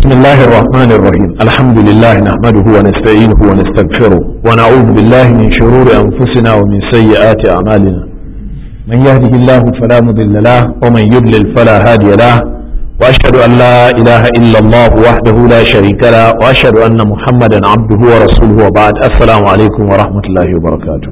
بسم الله الرحمن الرحيم الحمد لله نحمده ونستعينه ونستغفره ونعوذ بالله من شرور أنفسنا ومن سيئات أعمالنا من يهده الله فلا مضل له ومن يضلل فلا هادي له وأشهد أن لا إله إلا الله وحده لا شريك له وأشهد أن محمدا عبده ورسوله وبعد السلام عليكم ورحمة الله وبركاته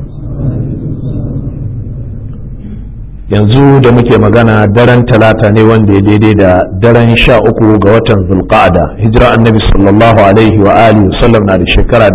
yanzu da muke magana daren talata ne wanda ya daidai da daren sha uku ga watan zulqa'ada hijira annabi sallallahu alaihi wa alihi wasallam na da shekara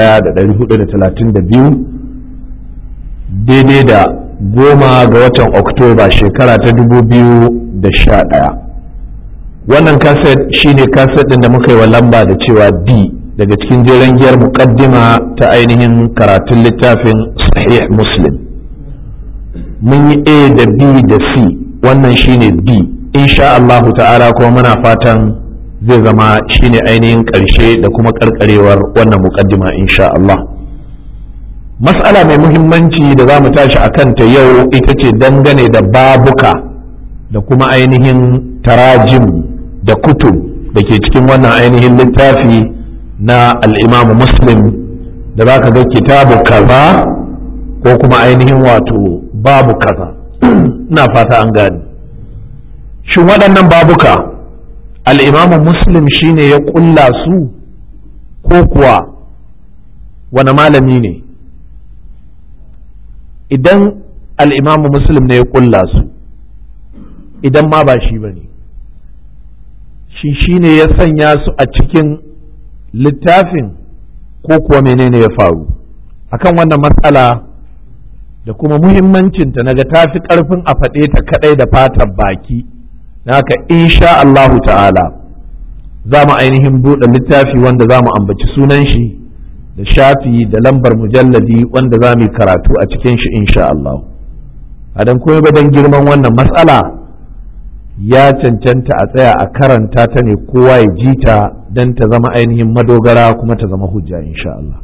1432 daidai da goma ga watan oktoba shekara ta 2011 wannan kaset shine kaset din da muka yi wa lamba da cewa d daga cikin jeren giyar muqaddima ta ainihin karatun littafin sahih muslim mun yi A da B da C wannan shine B insha Allahu ta'ala kuma muna fatan zai zama shine ainihin ƙarshe da kuma ƙarƙarewar wannan muƙaddima insha Allah mas'ala mai muhimmanci da za mu tashi a kanta yau ita ce dangane da babuka da kuma ainihin tarajim da kutub da ke cikin wannan ainihin littafi na al'imamu muslim da za ka ga kitabu kaza ko kuma ainihin wato babu kaza ina fata an gani shin waɗannan babuka al'imamu muslim shine ya ƙulla su ko kuwa wani malami ne idan al'imamu muslim ne ya ƙulla su idan ma ba shi ba ne shi shine ya sanya su a cikin littafin ko kuwa menene ya faru akan wannan matsala da kuma muhimmancinta naga ta fi ƙarfin a faɗe ta kaɗai da fatan baki haka insha Allahu ta'ala za mu ainihin buɗe littafi wanda za mu ambaci sunan shi da shafi da lambar mujalladi wanda za mu yi karatu a cikin shi insha Allah a dan kuma ba dan girman wannan matsala ya cancanta a tsaya a karanta ta ne kowa ya ji ta don ta zama ainihin madogara kuma ta zama hujja insha Allah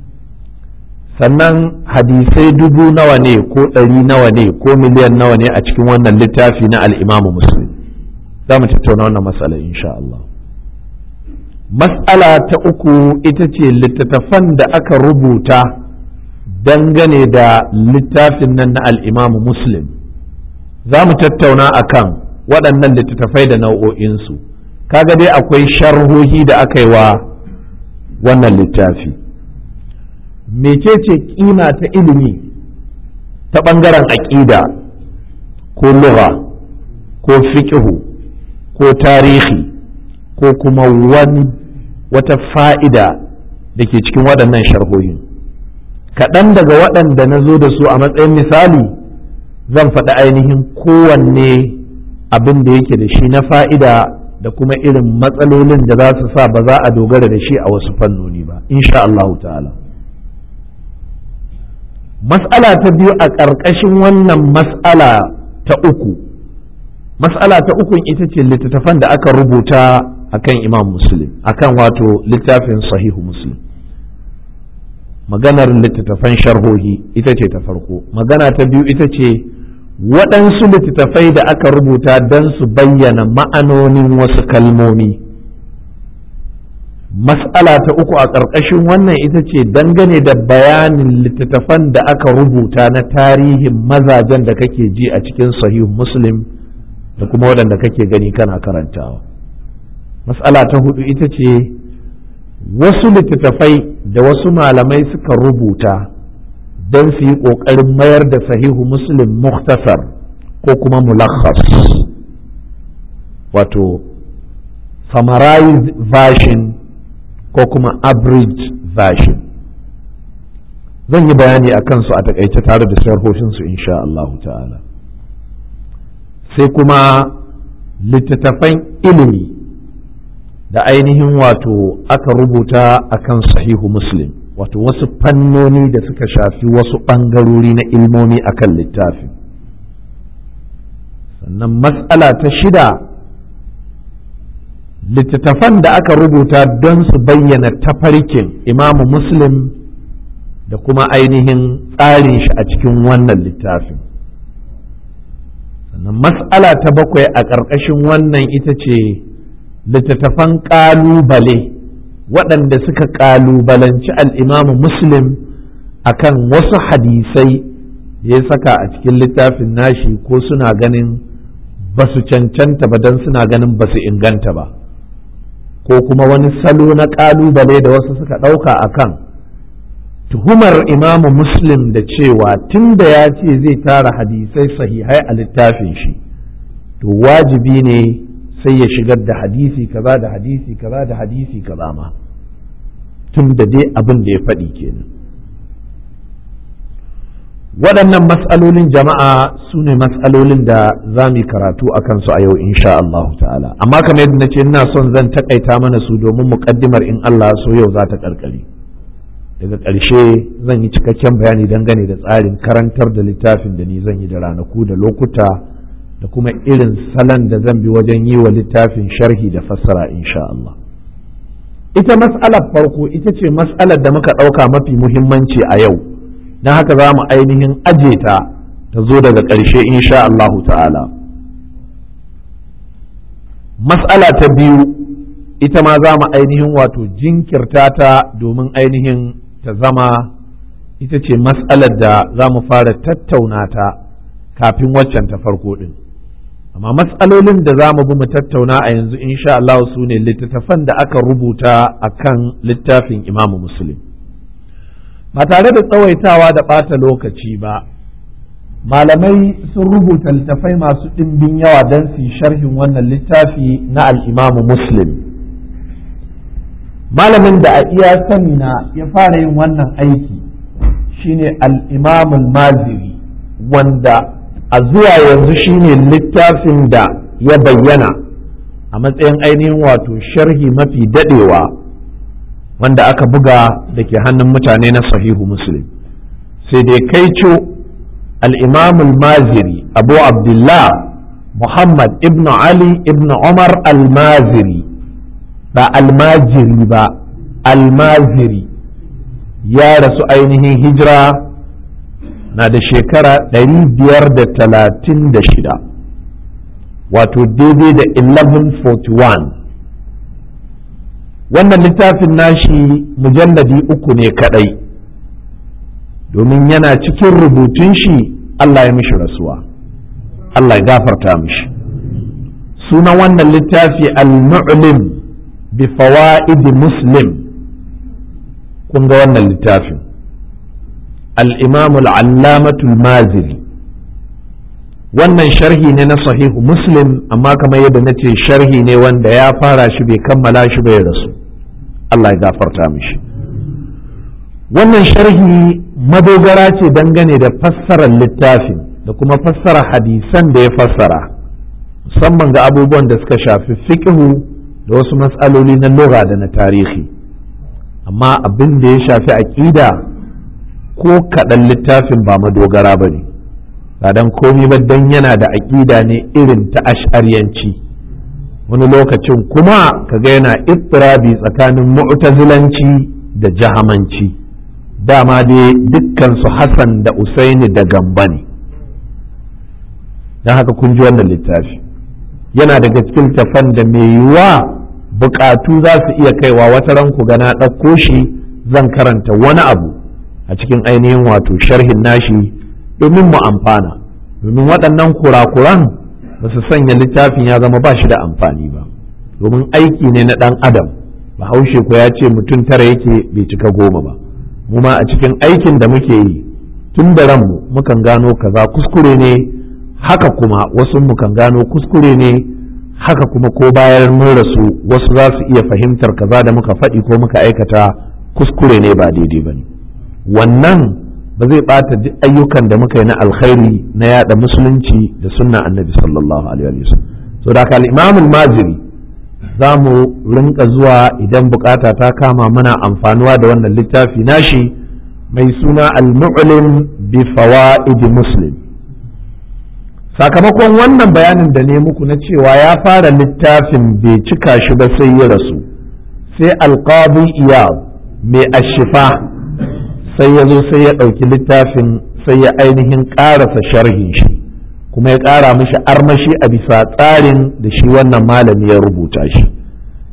sannan hadisai dubu nawa ne ko ɗari nawa ne ko miliyan nawa ne a cikin wannan littafi na al'imamu muslim za mu tattauna wannan matsala insha Allah matsala ta uku ita ce littattafan da aka rubuta dangane da littafin nan na al'imamu muslim za mu tattauna a kan waɗannan littattafai da nau'o'insu kaga dai akwai sharhohi da aka yi wa wannan littafi mecece kima ta ilimi ta ɓangaren aƙida ko lugha ko fiƙihu ko tarihi ko kuma wani wata fa'ida da ke cikin waɗannan sharhohin kaɗan daga waɗanda na zo da su a matsayin misali zan faɗi ainihin kowanne abin da yake da shi na fa'ida da kuma irin matsalolin da za su sa ba za a dogara da shi a wasu fannoni ba insha Allah ta'ala mas'ala ta biyu a ƙarƙashin wannan mas'ala ta uku mas'ala ta uku ita ce littattafan da aka rubuta akan imam muslim akan wato littafin sahihu muslim maganar littattafan sharhohi ita ce ta farko magana ta biyu ita ce waɗansu littattafai da aka rubuta don su bayyana ma'anonin wasu kalmomi mas'ala ta uku a ƙarƙashin wannan ita ce dangane da bayanin littattafan da aka rubuta na tarihin mazajen da kake ji a cikin sahih muslim da kuma waɗanda kake gani kana karantawa mas'ala ta hudu ita ce wasu littattafai da wasu malamai suka rubuta don su yi ƙoƙarin mayar da sahihu muslim muktasar ko kuma mulakhas wato summarized version ko kuma average version zan yi bayani a kansu a takaice tare da sharhoshinsu insha Allah ta'ala sai kuma littattafan ilimi da ainihin wato aka rubuta akan sahihu muslim wato wasu fannoni da suka shafi wasu ɓangarori na ilmomi akan littafi sannan matsala ta shida littattafan da aka rubuta don su bayyana tafarkin imamu muslim da kuma ainihin tsarin shi a cikin wannan littafin sannan mas'ala ta bakwai a ƙarƙashin wannan ita ce littattafan ƙalubale waɗanda suka ƙalubalanci al'imamu muslim akan wasu hadisai da ya saka a cikin littafin nashi ko suna ganin ba su cancanta ba don suna ganin ba su inganta ba ko kuma wani salo na ƙalubale da wasu suka ɗauka a kan tuhumar imamu muslim da cewa tun da ya ce zai tara hadisai sahihai a littafin shi to wajibi ne sai ya shigar da hadisi kaza da hadisi kaza da hadisi kaza ma tun da dai abin da ya faɗi kenan waɗannan matsalolin jama'a su ne matsalolin da za mu karatu a kansu a yau insha Allah ta'ala amma kamar yadda na ce ina son zan takaita mana su domin muƙaddimar in Allah so yau za ta ƙarƙare daga ƙarshe zan yi cikakken bayani dangane da tsarin karantar da littafin da ni zan yi da ranaku da lokuta da kuma irin salon da zan bi wajen yi wa littafin sharhi da fassara insha Allah ita mas'alar farko ita ce mas'alar da muka ɗauka mafi muhimmanci a yau don haka za mu ainihin aje ta ta zo daga ƙarshe insha Allahu ta'ala mas'ala ta biyu ita ma za mu ainihin wato jinkirta ta domin ainihin ta zama ita ce mas'alar da za mu fara tattauna ta kafin waccan ta farko ɗin amma matsalolin da za mu bi mu tattauna a yanzu insha Allah su ne littattafan da aka rubuta a kan littafin imamu muslim ba tare da tsawaitawa da ɓata lokaci ba malamai sun rubuta littafai masu ɗimbin yawa don su sharhin wannan littafi na al'imamu muslim malamin da a iya sani na ya fara yin wannan aiki shine al'imamul maziri wanda a zuwa yanzu shine littafin da ya bayyana a matsayin ainihin wato sharhi mafi daɗewa wanda aka buga da ke hannun mutane na sahihu muslim sai dai kai co al'imamul maziri abu abdullah muhammad ibn ali ibn umar al-maziri ba almajiri ba almaziri ya rasu ainihin hijira na da shekara 536 wato daidai da 1141 wannan littafin nashi mujalladi uku ne kadai domin yana cikin rubutun shi Allah ya mishi rasuwa Allah ya gafarta mishi sunan wannan littafi al-mu'lim bi fawaid muslim kun ga wannan littafin al-imam al-allamah al-maziri wannan sharhi ne na sahihu muslim amma kamar yadda na ce sharhi ne wanda ya fara shi bai kammala shi bai rasu Allah ya gafarta mishi wannan sharhi madogara ce dangane da fassarar littafin da kuma fassara hadisan da ya fassara musamman ga abubuwan da suka shafi fiqhu da wasu matsaloli na lura da na tarihi amma abin da ya shafi aƙida ko kaɗan littafin ba madogara ba ne ba don komi ba don yana da aƙida ne irin ta ash'ariyanci wani lokacin kuma kaga yana ittirabi tsakanin mu'tazilanci da jahamanci dama dai dukkansu Hassan da Usaini da Gamba ne don haka kun ji wannan littafi yana daga cikin tafan da mai yiwuwa bukatu za su iya kaiwa wata ran ku gana ɗauko shi zan karanta wani abu a cikin ainihin wato sharhin nashi domin mu amfana domin waɗannan kurakuran ba su sanya littafin ya zama ba shi da amfani ba domin aiki ne na ɗan adam bahaushe ko ya ce mutum tara yake bai cika goma ba mu ma a cikin aikin da muke yi tun da ranmu mukan gano kaza kuskure ne haka kuma wasu mukan gano kuskure ne haka kuma ko bayan mun rasu wasu za su iya fahimtar kaza da muka faɗi ko muka aikata kuskure ne ba daidai ba ne wannan ba zai ɓata duk ayyukan da muka yi na alkhairi na yada musulunci da sunna annabi sallallahu alaihi wasallam so da al-imam maziri za mu rinka zuwa idan bukata ta kama muna amfanuwa da wannan littafi nashi mai suna al-mu'lim bi fawaid muslim sakamakon wannan bayanin da ne muku na cewa ya fara littafin bai cika shi ba sai ya rasu sai alqadi iyad mai ashifa sai ya zo sai ya ɗauki littafin sai ya ainihin ƙarasa sharhin shi kuma ya ƙara mishi armashi a bisa tsarin da shi wannan malami ya rubuta shi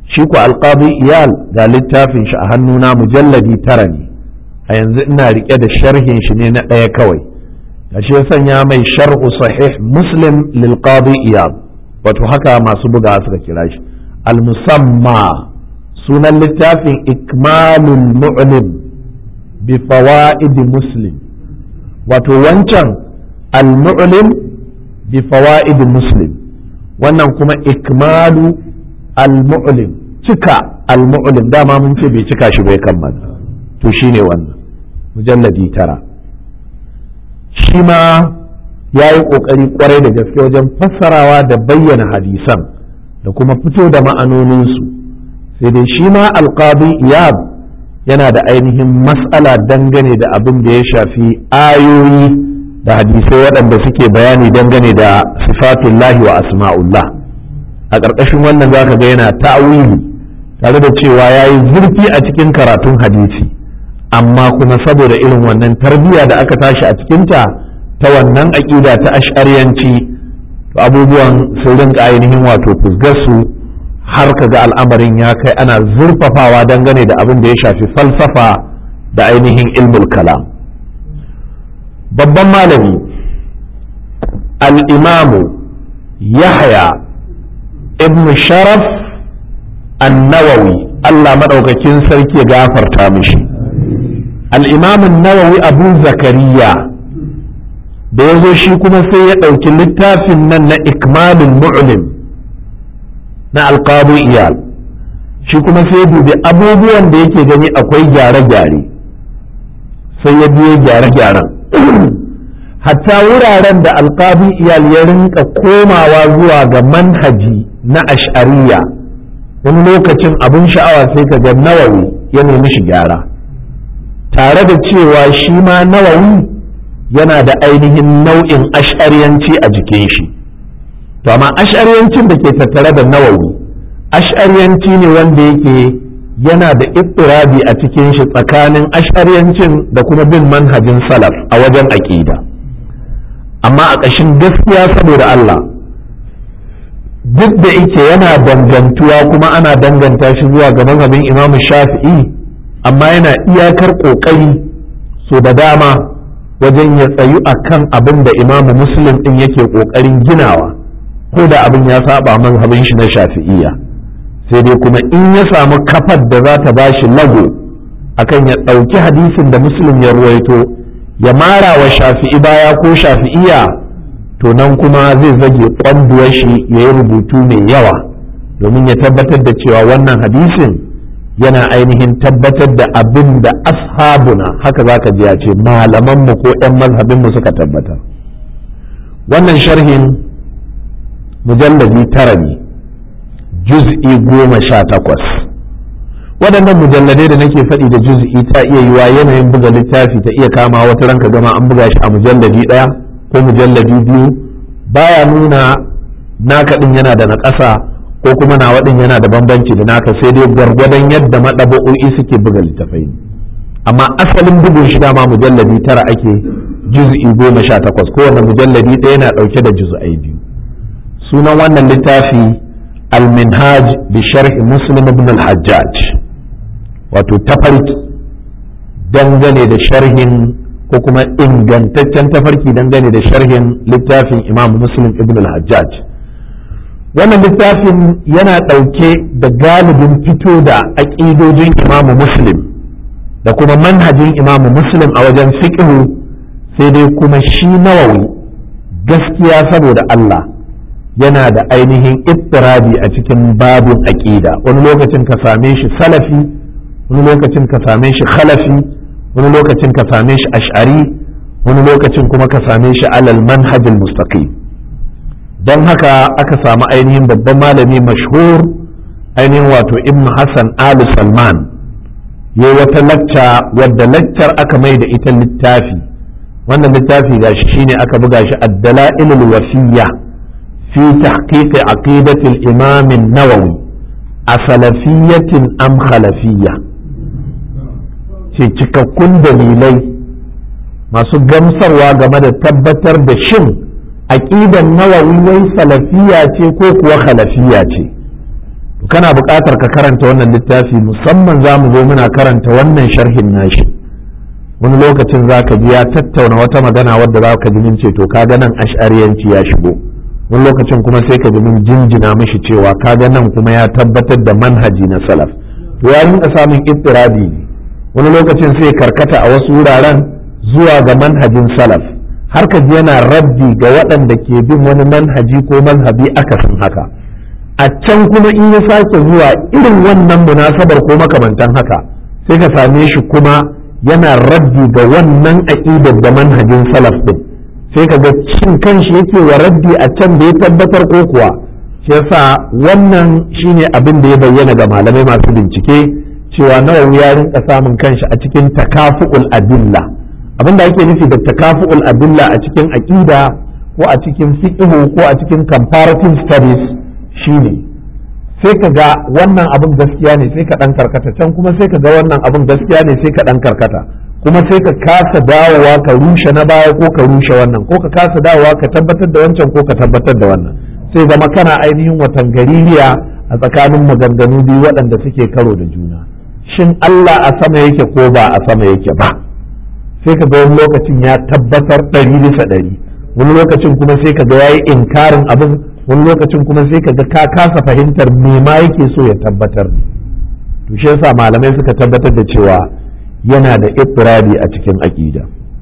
shi ku alqadi iyal ga littafin shi a hannuna mujalladi tara ne a yanzu ina rike da sharhin shi ne na ɗaya kawai gashi ya sanya mai sharhu sahih muslim lil qadi iyal wato haka masu buga suka kira shi al musamma sunan littafin ikmalul mu'lim bi fawaid muslim wato wancan al mu'lim bi fawaid muslim wannan kuma ikmalu al mu'lim cika al mu'lim dama mun ce bai cika shi bai kammala to shine wannan mujalladi tara shi ma ya yi ƙoƙari ƙwarai da gaske wajen fassarawa da bayyana hadisan da kuma fito da ma'anoninsu sai dai shi ma alƙadi iyab yana da ainihin mas'ala dangane da abin da ya shafi ayoyi da hadisai waɗanda suke bayani dangane da sifatullahi wa asma'ullah a ƙarƙashin wannan za ka ga yana ta'awili tare da cewa ya yi zurfi a cikin karatun hadisi amma kuma saboda irin wannan tarbiyya da aka tashi a cikinta ta wannan aƙida ta ash'ariyanci to abubuwan sun rinka ainihin wato fusgarsu har ka ga al'amarin ya kai ana zurfafawa dangane da abin da ya shafi falsafa da ainihin ilmul kalam babban malami al'imamu yahya ibn sharaf annawawi allah maɗaukakin sarki ya gafarta mishi al'imamun nawawi abu zakariya da ya zo shi kuma sai ya ɗauki littafin nan na ikmalin mu'lim na alƙabu iyal shi kuma sai dubi abubuwan da yake gani akwai gyare-gyare sai ya biyo gyare-gyaren hatta wuraren da alƙabu iyal ya rinka komawa zuwa ga manhaji na ash'ariya wani lokacin abin sha'awa sai ka ga nawawi ya nemi shi gyara tare da cewa shi ma nawawi yana da ainihin nau'in ash'ariyanci a jikin shi to amma ash'ariyancin da ke tattare da nawawi ash'ariyanci ne wanda yake yana da ittirabi a cikin shi tsakanin ash'ariyancin da kuma bin manhajin salaf a wajen aƙida amma a ƙashin gaskiya saboda Allah duk da yake yana dangantuwa kuma ana danganta shi zuwa ga mazhabin Imam Shafi'i amma yana iyakar ƙoƙari so da dama wajen ya tsayu a kan abin da imamu muslim ɗin yake ƙoƙarin ginawa ko da abin ya saba mazhabin shi na shafi'iyya sai dai kuma in ya samu kafar da za ta bashi lago akan ya ɗauki hadisin da muslim ya ruwaito ya mara wa shafi'i baya ko shafi'iyya to nan kuma zai zage ƙwanduwar shi ya yi rubutu mai yawa domin ya tabbatar da cewa wannan hadisin yana ainihin tabbatar da abin da ashabuna haka za ka ji ya ce malamanmu ko 'yan mazhabinmu suka tabbatar wannan sharhin mujalladi tara ne juz'i goma sha takwas waɗannan mujalladai da nake faɗi da juz'i ta iya yiwa yanayin buga littafi ta iya kama wata ranka gama an buga shi a mujalladi ɗaya ko mujalladi biyu baya nuna naka ɗin yana da na ƙasa ko kuma nawa ɗin yana da bambanci da naka sai dai gwargwadon yadda maɗaba'o'i suke buga littafai amma asalin bugun shi dama mujalladi tara ake juz'i goma sha takwas kowane mujalladi ɗaya yana ɗauke da juz'ai biyu sunan wannan littafi al-minhaj bi sharhi muslim ibn al-hajjaj wato tafarki dangane da sharhin ko kuma ingantaccen tafarki dangane da sharhin littafin imam muslim ibn al-hajjaj wannan littafin yana ɗauke da galibin fito da aƙidojin imamu muslim da kuma manhajin imamu muslim a wajen fiƙihu sai dai kuma shi nawawi gaskiya saboda Allah yana da ainihin ittirabi a cikin babin aƙida wani lokacin ka same shi salafi wani lokacin ka same shi khalafi wani lokacin ka same shi ash'ari wani lokacin kuma ka same shi alal manhajil mustaqim don haka aka samu ainihin babban malami mashhur ainihin wato ibn hassan ali salman ya wata lacca wadda laccar aka mai da ita littafi wannan littafi ga shi shine aka buga shi ad-dala'il wafiyya fi tahqiq aqidati al-imam an-nawawi a salafiyyatin am khalafiyya ce cikakkun dalilai masu gamsarwa game da tabbatar da shin aƙidan nawawi wai salafiya ce ko kuwa khalafiya ce kana buƙatar ka karanta wannan littafi musamman za mu zo muna karanta wannan sharhin nashi wani lokacin za ka ji ya tattauna wata magana wadda za ka ji min ce to kaga nan ash'ariyanci ya shigo wani lokacin kuma sai ka ji min jinjina mishi cewa kaga nan kuma ya tabbatar da manhaji na salaf to ya rinka samun ittirabi ne wani lokacin sai karkata a wasu wuraren zuwa ga manhajin salaf har ka ji yana raddi ga waɗanda ke bin wani manhaji ko manhabi akasin haka a can kuma in ya sake zuwa irin wannan munasabar ko makamantan haka sai ka same shi kuma yana raddi ga wannan aƙidar da manhajin salaf din sai ka ga cin kanshi yake wa raddi a can da ya tabbatar ko kuwa shi yasa wannan shine abin da ya bayyana ga malamai masu bincike cewa nawawi ya rinka samun kanshi a cikin takafu'ul adilla abin da ake nufi da takafu'ul adilla a cikin aqida ko a cikin fiqh ko a cikin comparative studies shine sai ka ga wannan abin gaskiya ne sai ka dan karkata can kuma sai ka ga wannan abin gaskiya ne sai ka dan karkata kuma sai ka kasa dawowa ka rushe na baya ko ka rushe wannan ko ka kasa dawowa ka tabbatar da wancan ko ka tabbatar da wannan sai zama kana ainihin watan gaririya a tsakanin maganganu biyu waɗanda suke karo da juna shin Allah a sama yake ko ba a sama yake ba sai ka ga wani lokacin ya tabbatar ɗari bisa ɗari wani lokacin kuma sai ka ga ya yi inkarin abin wani lokacin kuma sai ka ga ka kasa fahimtar me ma yake so ya tabbatar to shi yasa malamai suka tabbatar da cewa yana da ittirabi a cikin aƙida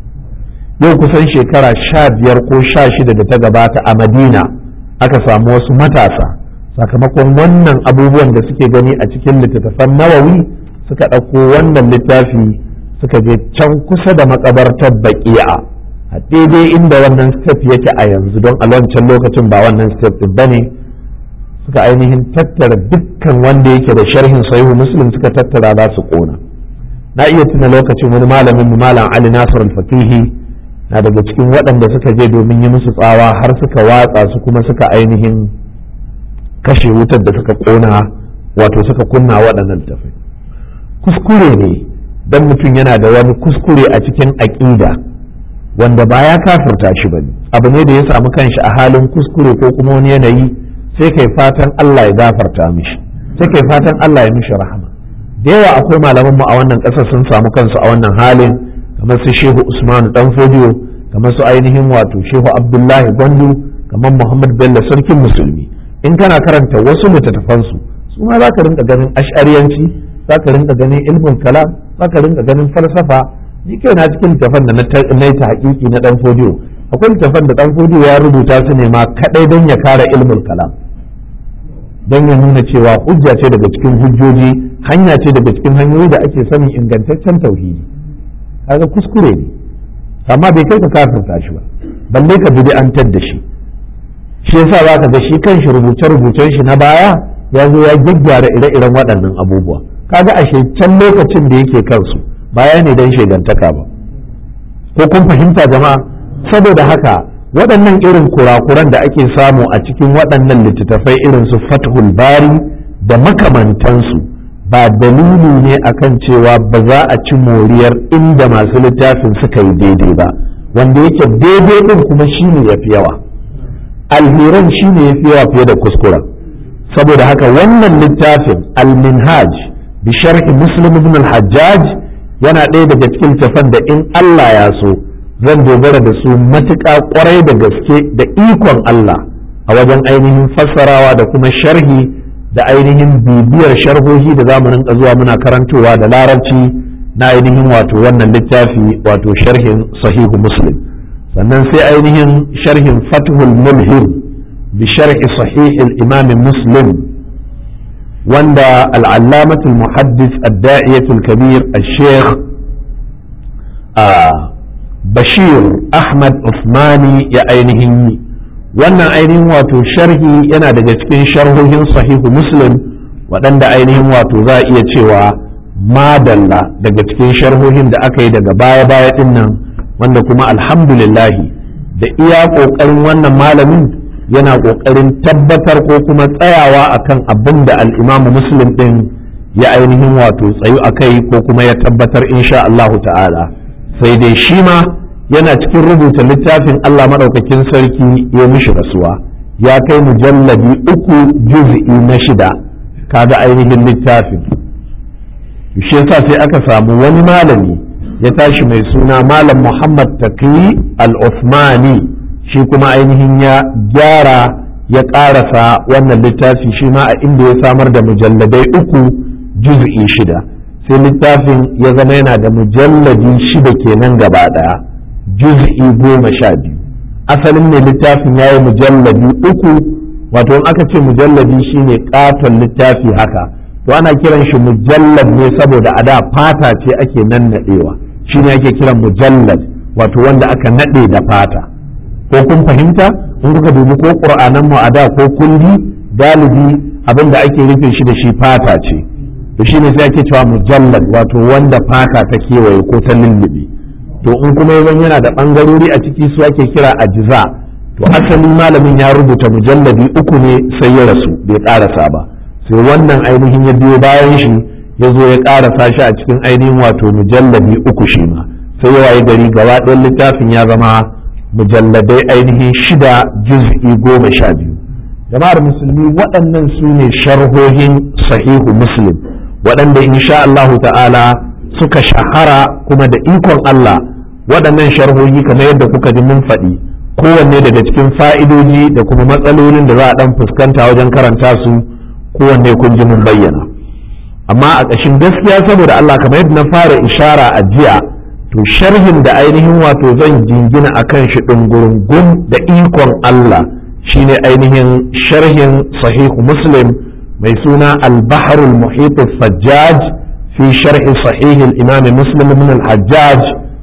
yau kusan shekara sha biyar ko sha shida da ta gabata a madina aka samu wasu matasa sakamakon wannan abubuwan da suke gani a cikin littattafan nawawi suka ɗauko wannan littafi suka je can kusa da makabartar baƙi'a a daidai inda wannan step yake a yanzu don a wancan lokacin ba wannan step ɗin ba ne suka ainihin tattara dukkan wanda yake da sharhin sahihu muslim suka tattara za su ƙona na iya tuna lokacin wani malamin mu malam ali nasir al-fakihi na daga cikin waɗanda suka je domin yi musu tsawa har suka watsa su kuma suka ainihin kashe wutar da suka ƙona wato suka kunna waɗannan tafai kuskure ne dan mutum yana da wani kuskure a cikin aƙida wanda ba ya kafirta shi ba ne abu ne da ya samu kanshi a halin kuskure ko kuma wani yanayi sai kai fatan Allah ya gafarta mishi sai kai fatan Allah ya mishi rahama da yawa akwai malaman mu a wannan ƙasar sun samu kansu a wannan halin kamar su Shehu Usmanu dan Fodiyo kamar su ainihin wato Shehu Abdullahi Gwandu kamar Muhammad Bello sarkin musulmi in kana karanta wasu littattafansu su ma za ka rinka ganin ash'ariyanci za ka rinka ganin ilmin kalam za ka rinka ganin falsafa ni kai na cikin littafan da na yi ta hakiki na dan fodiyo akwai littafan da dan fodiyo ya rubuta su ne ma kadai don ya kare ilmin kalam don ya nuna cewa hujja ce daga cikin hujjoji hanya ce daga cikin hanyoyi da ake sanin ingantaccen tauhidi kaga kuskure ne amma bai kai ka kafirta shi ba balle ka bid'antar da shi shi yasa za ka ga shi kanshi rubuce-rubucen shi na baya ya zo ya gyaggyara ire-iren waɗannan abubuwa kaga ashe can lokacin da yake kansu baya ne don shegantaka ba ko kun fahimta jama'a saboda haka waɗannan irin kurakuran da ake samu a cikin waɗannan littattafai irin su fathul bari da makamantansu ba dalili ne akan cewa ba za a ci moriyar inda masu littafin suka yi daidai ba wanda yake daidai ɗin kuma shine ya fi yawa alheran shine ya fi yawa fiye da kuskuren saboda haka wannan littafin al-minhaj bi sharhi muslim ibn al-hajjaj yana ɗaya daga cikin tafan da in Allah ya so zan dogara da su matuƙa ƙwarai da gaske da ikon Allah a wajen ainihin fassarawa da kuma sharhi da ainihin bibiyar sharhohi da za mu rinka zuwa muna karantowa da larabci na ainihin wato wannan littafi wato sharhin sahihu muslim sannan sai ainihin sharhin fathul mulhim bi sharhi sahih al-imam muslim wanda al'allamatul muhaddis adda'iyatul kabir al-sheikh bashir ahmad usmani ya ainihin yi wannan ainihin wato sharhi yana daga cikin sharhohin sahihu muslim waɗanda ainihin wato za a iya cewa madalla daga cikin sharhohin da aka yi daga baya-baya ɗin nan wanda kuma alhamdulillahi da iya ƙoƙarin wannan malamin yana ƙoƙarin tabbatar ko kuma tsayawa akan abin da al'imamu muslim ɗin ya ainihin wato tsayu a kai ko kuma ya tabbatar insha Allahu ta'ala sai dai shi ma yana cikin rubuta littafin Allah maɗaukakin sarki ya mishi rasuwa ya kai mujalladi uku juz'i na shida kaga ainihin littafin shi yasa sai aka samu wani malami ya tashi mai suna malam muhammad taqi al-uthmani shi kuma ainihin ya gyara ya ƙarasa wannan littafi shi ma a inda ya samar da mujalladai uku juz'i shida sai littafin ya zama yana da mujalladi shida kenan gaba ɗaya juz'i goma sha biyu asalin ne littafin ya yi mujalladi uku wato in aka ce mujalladi shine ƙaton littafi haka to ana kiran shi mujallad ne saboda a da fata ce ake nannaɗewa shine ake kiran mujallad wato wanda aka naɗe da fata ko kun fahimta in kuka dubi ko ƙur'anan mu a da ko kundi galibi abin da ake rufe shi da shi fata ce to shine sai ake cewa mujallad wato wanda fata ta kewaye ko ta lullube to in kuma yanzu yana da ɓangarori a ciki su ake kira ajiza to asali malamin ya rubuta mujalladi uku ne sai ya rasu bai ƙarasa ba sai wannan ainihin ya biyo bayan shi ya zo ya ƙarasa shi a cikin ainihin wato mujalladi uku shi ma sai ya waye gari gaba ɗayan littafin ya zama mujalladai ainihin shida juz'i goma sha biyu jama'ar musulmi waɗannan su ne sharhohin sahihu muslim waɗanda insha Allah ta'ala suka shahara kuma da ikon Allah waɗannan sharhohi kamar yadda kuka ji mun faɗi kowanne daga cikin fa'idoji da kuma matsalolin da za a ɗan fuskanta wajen karanta su kowanne kun ji mun bayyana amma a ƙashin gaskiya saboda Allah kamar yadda na fara ishara a jiya to sharhin da ainihin wato zan jingina a kan shi ɗungurungun da ikon Allah shine ainihin sharhin sahihu muslim mai suna al-bahrul muhit sajjaj fi sharhi sahih al-imam muslim min al-hajjaj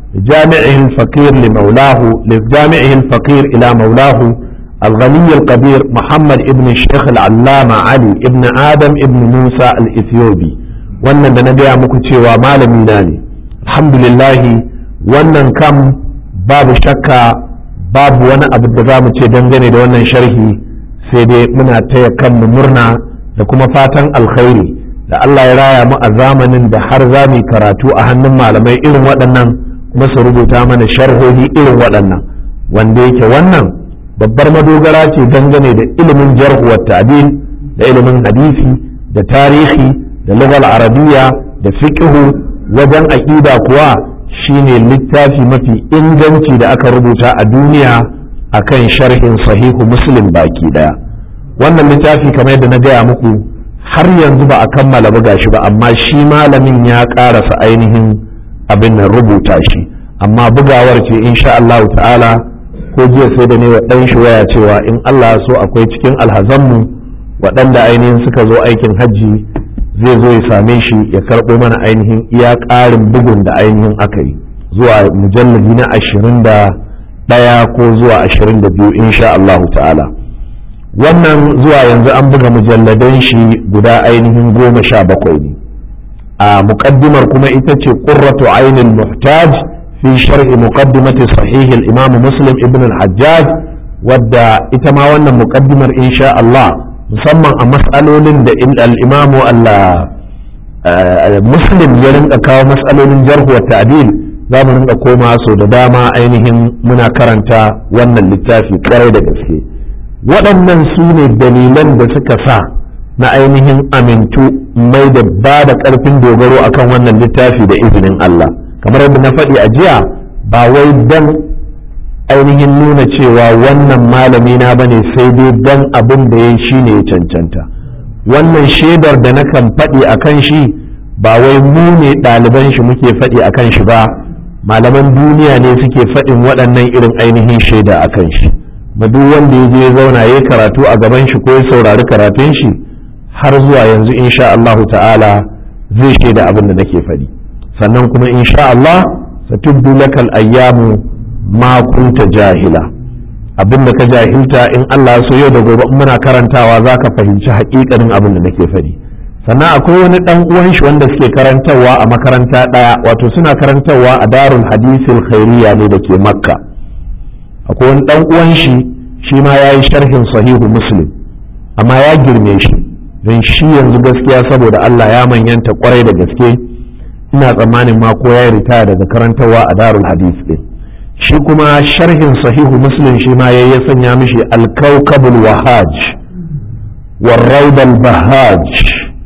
جامعه الفقير لمولاه لجامعه الفقير إلى مولاه الغني القدير محمد ابن الشيخ العلامة علي ابن آدم ابن موسى الإثيوبي wannan da na gaya muku cewa malami na ne alhamdulillahi wannan kam babu shakka babu wani abu da za mu ce dangane da wannan sharhi sai dai muna taya kanmu murna da kuma fatan alkhairi da Allah ya raya mu a zamanin da har za mu karatu a hannun malamai irin waɗannan kuma su rubuta mana sharhohi irin waɗannan wanda yake wannan babbar madogara ce dangane da ilimin jarhu wa ta'dil da ilimin hadisi da tarihi da lugal arabiya da fiqhu wajen aqida kuwa shine littafi mafi inganci da aka rubuta a duniya akan sharhin sahihu muslim baki daya wannan littafi kamar yadda na gaya muku har yanzu ba a kammala buga shi ba amma shi malamin ya karasa ainihin abin nan rubuta shi amma bugawar ce insha Allah ta'ala ko jiya sai da ne wa ɗan shi waya cewa in Allah so akwai cikin alhazanmu waɗanda ainihin suka zo aikin hajji zai zo ya same shi ya karɓo mana ainihin iya ƙarin bugun da ainihin aka yi zuwa mujallabi na ashirin da ɗaya ko zuwa ashirin da biyu insha Allah ta'ala wannan zuwa yanzu an buga mujalladan shi guda ainihin goma sha bakwai ne a muƙaddimar kuma ita ce ƙurratu ainihin muhtaj fi shar'i muqaddimati sahih al-imam muslim ibn al-hajjaj wadda ita ma wannan muƙaddimar insha Allah musamman a mas'alolin da al-imam muslim ya rinka kawo mas'alolin jarh wa ta'dil za mu rinka koma so da dama ainihin muna karanta wannan littafi kwarai da gaske waɗannan su ne dalilan da suka sa na ainihin amintu mai da ba da ƙarfin dogaro akan wannan littafi da izinin Allah kamar yadda na faɗi a jiya ba wai dan ainihin nuna cewa wannan malami na bane sai dai dan abin da ya shi ne ya cancanta wannan shaidar da nakan faɗi a kan shi ba wai mu ne ɗaliban shi muke faɗi a kan shi ba malaman duniya ne suke faɗin waɗannan irin ainihin shaida a kan shi ma duk wanda ya je ya zauna ya karatu a gaban shi ko ya saurari karatun shi har zuwa yanzu insha Allah ta'ala zai shaida abin da nake faɗi sannan kuma insha Allah satubdu lakal ayyamu ma kunta jahila abin da ka jahilta in Allah so yau da gobe muna karantawa zaka fahimci haƙiƙanin abin da nake faɗi sannan akwai wani ɗan uwan shi wanda suke karantarwa a makaranta ɗaya wato suna karantarwa a darul hadisil khairiyya ne da ke makka akwai wani ɗan uwan shi shi ma ya yi sharhin sahihu muslim amma ya girme shi don shi yanzu gaskiya saboda Allah ya manyanta kwarai da gaske ina tsammanin ma ko ya ritaya daga karantarwa a darul hadis din shi kuma sharhin sahihu muslim shi ma ya sanya mishi alkaukabul wahaj warraudal bahaj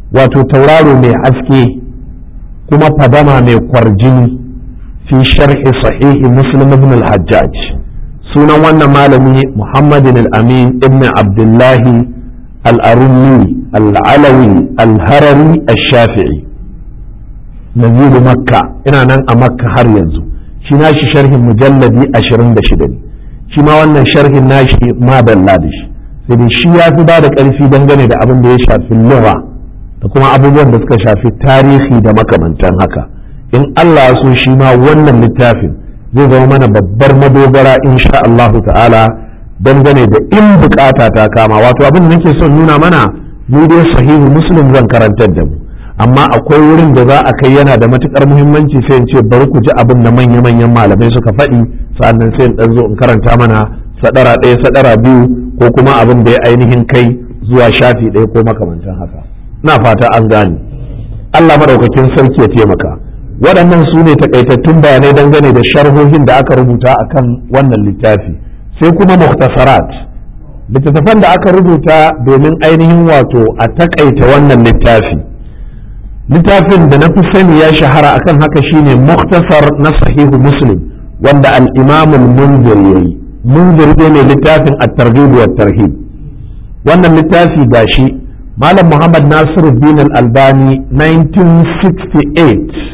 wato tauraro mai haske kuma fadama mai kwarjini fi sharhi sahihi muslim ibn al-hajjaj sunan wannan malami muhammadin al-amin ibn abdullahi al-arumi al-alawi al-harari al-shafi'i naziru makka ina nan a makka har yanzu shi nashi sharhin mujalladi 26 ne shi ma wannan sharhin nashi ma dalla da shi sai dai shi ya fi ba da ƙarfi dangane da abin da ya shafi lura da kuma abubuwan da suka shafi tarihi da makamantan haka in Allah ya so shi ma wannan littafin zai zama mana babbar madogara insha Allah ta'ala dangane da in bukata ta kama wato abin da nake son nuna mana mu dai sahihu muslim zan karantar da mu amma akwai wurin da za a kai yana da matukar muhimmanci sai in ce bari ku ji abin da manya-manyan malamai suka faɗi sa'annan sai in dan zo in karanta mana sadara ɗaya sadara biyu ko kuma abin da ya ainihin kai zuwa shafi ɗaya ko makamancin haka na fata an gane Allah madaukakin sarki ya taimaka waɗannan su ne takaitattun bayanai dangane da sharhohin da aka rubuta akan wannan littafi sai kuma muhtasarat littattafan da aka rubuta domin ainihin wato a takaita wannan littafi littafin da na fi sani ya shahara akan haka shine muhtasar na sahihu muslim wanda al-imam al-munzir yayi munzir ne mai littafin at-targhib wa tarhib wannan littafi gashi malam muhammad nasiruddin al-albani 1968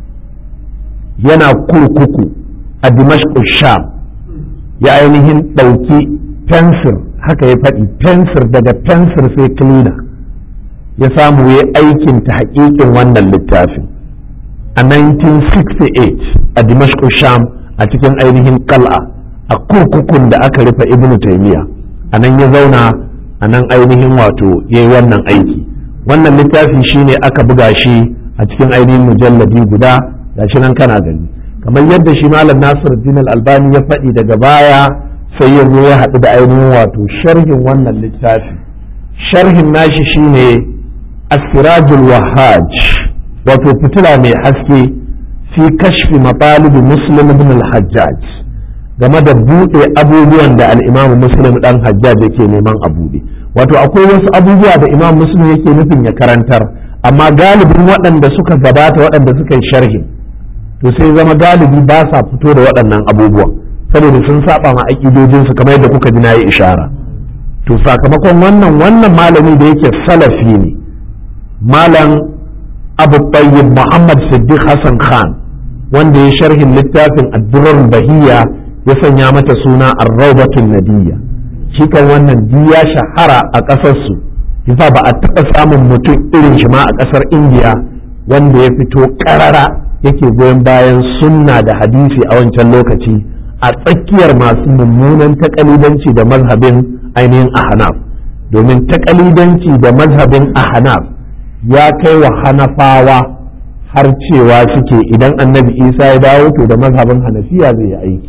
yana kurkuku a dimashq sham ya ainihin ɗauki fensir haka ya faɗi fensir daga fensir sai cleaner ya samu ya aikin ta haƙiƙin wannan littafin a 1968 a dimashq sham a cikin ainihin kal'a a kurkukun da aka rufe ibn taymiya a nan ya zauna a nan ainihin wato ya yi wannan aiki wannan littafi shine aka buga shi a cikin ainihin mujalladi guda gashi nan kana gani kamar yadda shi malam nasir din albani ya faɗi daga baya sai ya zo ya haɗu da ainihin wato sharhin wannan littafi sharhin nashi shine asirajul wahaj wato fitila mai haske fi kashfi matalibi muslim ibn al-hajjaj game da buɗe abubuwan da al-imam muslim dan hajjaj yake neman a buɗe wato akwai wasu abubuwa da imam muslim yake nufin ya karantar amma galibin waɗanda suka gabata waɗanda suka yi sharhin to sai zama galibi ba sa fito da waɗannan abubuwa saboda sun saba ma aƙidojinsu kamar yadda kuka ji na yi ishara to sakamakon wannan wannan malami da yake salafi ne malam abu tayyib muhammad siddiq hassan khan wanda ya sharhin littafin addurar bahiya ya sanya mata suna arraubatun nadiyya shi kan wannan ya shahara a ƙasarsu yasa ba a taɓa samun mutum irin shi ma a ƙasar indiya wanda ya fito ƙarara yake goyon bayan sunna da hadisi a wancan lokaci a tsakiyar masu mummunan takalidanci da mazhabin ainihin ahnaf domin takalidanci da mazhabin ahnaf ya kai wa hanafawa har cewa suke idan annabi isa ya dawo to da mazhabin hanafiya zai yi aiki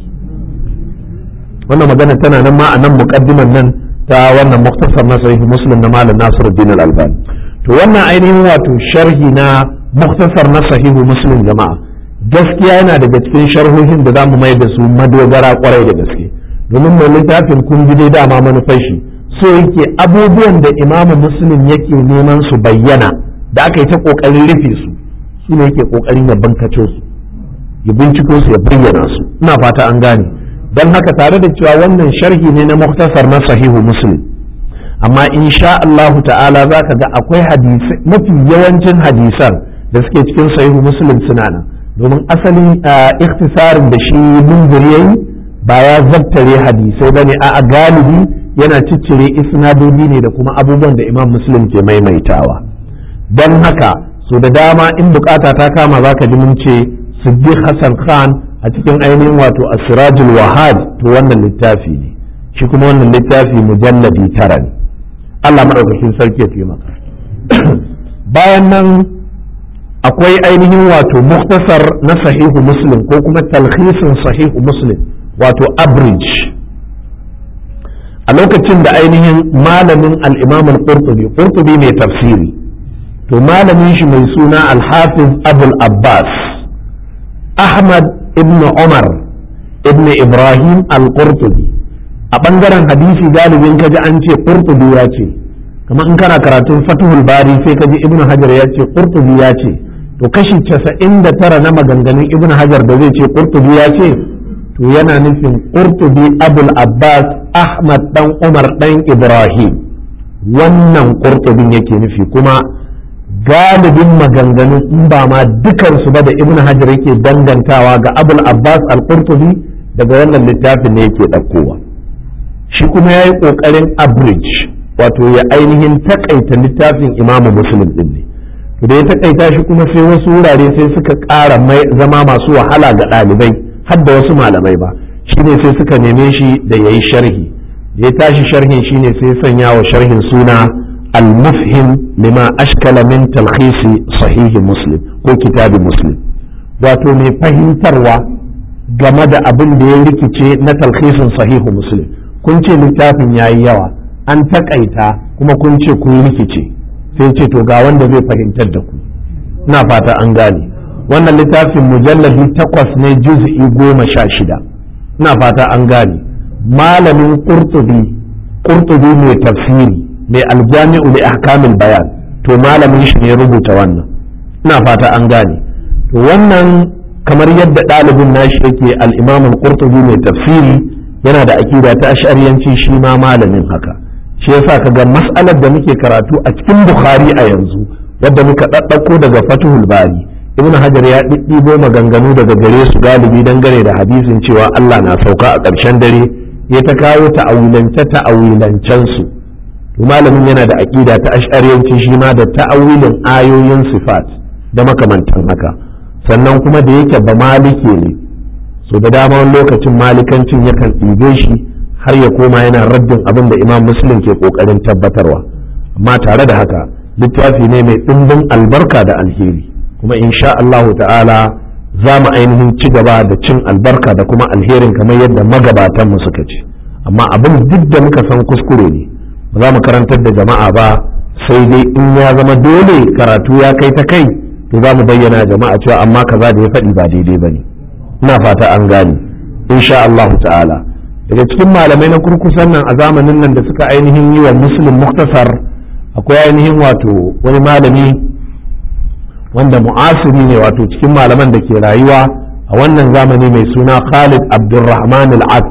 wannan magana tana nan ma a nan muqaddiman nan ta wannan muktasar na sahih muslim na malam nasiruddin al-albani to wannan ainihin wato sharhi na muktasar na sahihu muslim jama'a gaskiya yana daga cikin sharhohin da zamu mai da su madogara kwarai da gaske domin mai littafin kun ji dai dama manufar shi so yake abubuwan da imamu muslim yake neman su bayyana da aka yi ta kokarin rufe su shi ne yake kokarin ya bankace su ya binciko su ya bayyana su ina fata an gane don haka tare da cewa wannan sharhi ne na muktasar na sahihu muslim amma insha Allahu ta'ala za ka ga akwai hadisai mafi yawancin hadisan da suke cikin sahihu muslim suna nan domin asalin ikhtisarin da shi munzir yayi ba ya zabtare hadisai bane a galibi yana ciccire isnadodi ne da kuma abubuwan da imam muslim ke maimaitawa don haka so da dama in bukata ta kama za ka ji mun ce siddiq hassan khan a cikin ainihin wato asirajul wahad to wannan littafi ne shi kuma wannan littafi mujalladi tara ne Allah maɗaukakin sarki ya taimaka bayan nan akwai ainihin wato muktasar na sahihu muslim ko kuma talhisin sahihu muslim wato average a lokacin da ainihin malamin al-imam al-qurtubi qurtubi mai tafsiri to malamin shi mai suna al-hafiz abul abbas ahmad ibn umar ibn ibrahim al-qurtubi a ɓangaren hadisi galibin kaji an ce qurtubi ya ce kamar in kana karatun fatuhul bari sai ka ji ibnu hajar ya ce qurtubi ya ce to kashi casa'in da tara na maganganun ibnu hajar da zai ce qurtubi ya ce to yana nufin qurtubi abul abbas ahmad dan umar dan ibrahim wannan qurtubin yake nufi kuma galibin maganganun in ba ma dukansu ba da ibnu hajar yake dangantawa ga abul abbas al-qurtubi daga wannan littafin ne yake ɗaukowa shi kuma ya yi ƙoƙarin abridge wato ya ainihin takaita littafin imamu muslim din ne to da ya takaita shi kuma sai wasu wurare sai suka ƙara mai zama masu wahala ga ɗalibai har da wasu malamai ba shine sai suka neme shi da ya yi sharhi da ya tashi sharhin shine sai sanya wa sharhin suna al-mufhim lima ashkala min talkhisi sahihi muslim ko kitabi muslim wato mai fahimtarwa game da abin da ya rikice na talkhisin sahihu muslim kun ce littafin yayi yawa an takaita kuma kun ce kun rikice sai ce to ga wanda zai fahimtar da ku ina fata an gane wannan littafin mujalladi takwas ne juz'i goma sha shida ina fata an gane malamin qurtubi qurtubi mai tafsiri mai aljami'u li ahkamil bayan to malamin shi ne rubuta wannan ina fata an gane to wannan kamar yadda ɗalibin nashi yake al-imam al-qurtubi mai tafsiri yana da aƙida ta ash'ariyanci shi ma malamin haka shi yasa kaga mas'alar da muke karatu a cikin bukhari a yanzu wadda muka ɗaɗɗako daga fatuhul bari ibn hajar ya ɗiɗɗibo maganganu daga gare su galibi dangane da hadisin cewa allah na sauka a ƙarshen dare ya ta kawo ta'awilance ta'awilancen su to malamin yana da aƙida ta ash'ariyanci shi ma da ta'awilin ayoyin sifat da makamantan haka sannan kuma da yake ba malike ne so da dama wani lokacin malikancin yakan ɗibe shi har ya koma yana raddin abin da imam muslim ke ƙoƙarin tabbatarwa amma tare da haka littafi ne mai ɗimbin albarka da alheri kuma insha Allahu ta'ala za mu ainihin ci gaba da cin albarka da kuma alherin kamar yadda magabatan mu suka ce amma abin duk da muka san kuskure ne ba za mu karantar da jama'a ba sai dai in ya zama dole karatu ya kai ta kai to za mu bayyana jama'a cewa amma kaza da ya faɗi ba daidai ba ne ina fata an gane insha Allah ta'ala daga cikin malamai na kurkusan nan a zamanin nan da suka ainihin yi wa muslim muktasar akwai ainihin wato wani malami wanda mu'asiri ne wato cikin malaman da ke rayuwa a wannan zamani mai suna Khalid Abdulrahman al-Ak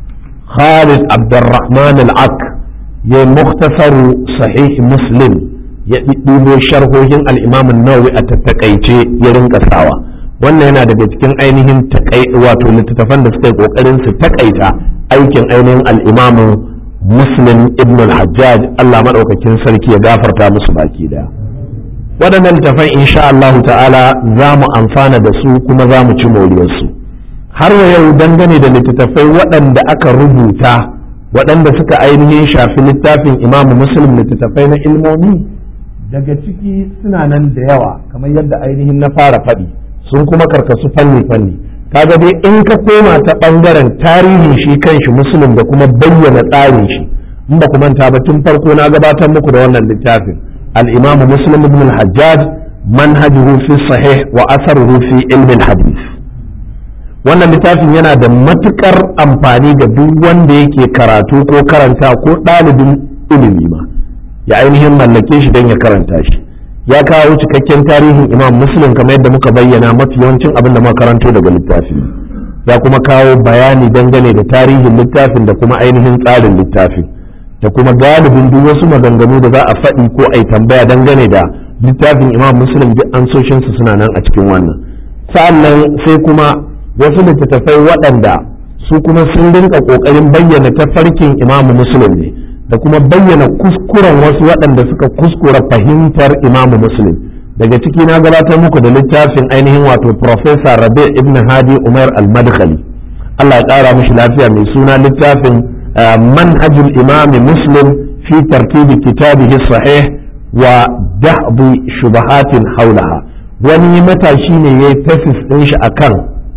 Khalid Abdulrahman al-Ak ya muktasaru sahih muslim ya ɗiɗɗibo sharhohin al-Imam an-Nawawi a tattakaice ya rinka sawa wannan yana daga cikin ainihin wato littattafan da suka yi kokarin su takaita aikin ainihin al'imamu muslim ibn al-hajjaj Allah maɗaukakin sarki ya gafarta musu baki daya waɗannan littattafan insha Allah ta'ala za mu amfana da su kuma za mu ci moriyarsu har wa yau dangane da littattafai waɗanda aka rubuta waɗanda suka ainihin shafi littafin imamu muslim littattafai na ilmomi daga ciki suna nan da yawa kamar yadda ainihin na fara faɗi sun kuma karkasu fanni-fanni kaga dai in ka koma ta ɓangaren tarihin shi kanshi musulun da kuma bayyana tsarin shi in ba ku manta ba tun farko na gabatar muku da wannan littafin al-imamu muslim ibn al-hajjaj manhajuhu fi sahih wa asaruhu fi ilmi hadith wannan littafin yana da matukar amfani ga duk wanda yake karatu ko karanta ko ɗalibin ilimi ma ya ainihin mallake shi don ya karanta shi ya kawo cikakken tarihin imam muslim kamar yadda muka bayyana mafi yawancin abin da karanto daga littafi ya kuma kawo bayani dangane da tarihin littafin da kuma ainihin tsarin littafin da kuma galibin duk wasu maganganu da za a faɗi ko a yi tambaya dangane da littafin imam muslim duk ansoshinsu suna nan a cikin wannan sa'annan sai kuma wasu littattafai waɗanda su kuma sun rinka ƙoƙarin bayyana tafarkin imam muslim ne da kuma bayyana kuskuren wasu waɗanda suka kuskura fahimtar imamu muslim daga ciki na gabatar muku da littafin ainihin wato Profesa rabi ibn hadi umar al-madkhali Allah ya ƙara mishi lafiya mai suna littafin manhajul imami muslim fi tartibi kitabihi sahih wa dahbi shubahatin haulaha wani matashi ne ya yi tafis ɗin shi akan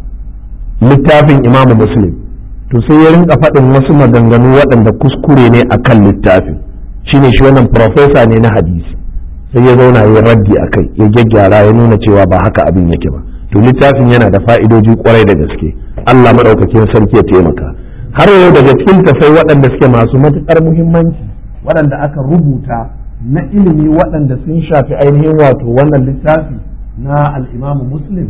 littafin imamu muslim to sai ya rinka faɗin wasu maganganu waɗanda kuskure ne a kan littafin shine shi wannan profesa ne na hadisi sai ya zauna ya raddi a kai ya gyaggyara ya nuna cewa ba haka abin yake ba to littafin yana da fa'idoji kwarai da gaske Allah maɗaukakin sarki ya taimaka har yau daga cikin tafai waɗanda suke masu matuƙar muhimmanci waɗanda aka rubuta na ilimi waɗanda sun shafi ainihin wato wannan littafi na al'imamu muslim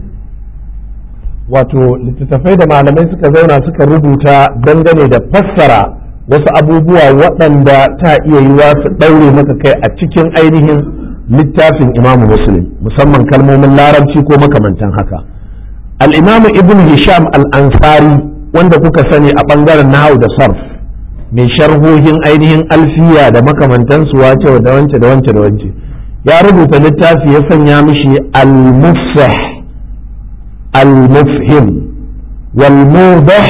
wato littattafai da malamai suka zauna suka rubuta dangane da fassara wasu abubuwa waɗanda ta iya yiwa su ɗaure maka kai a cikin ainihin littafin imamu muslim musamman kalmomin larabci ko makamantan haka al'imamu ibn hisham al'ansari wanda kuka sani a ɓangaren nahau da sarf mai sharhohin ainihin alfiya da makamantansu wace da wance da wance da wance ya rubuta littafi ya sanya mishi al-mufsah al-mufhim wal-mudah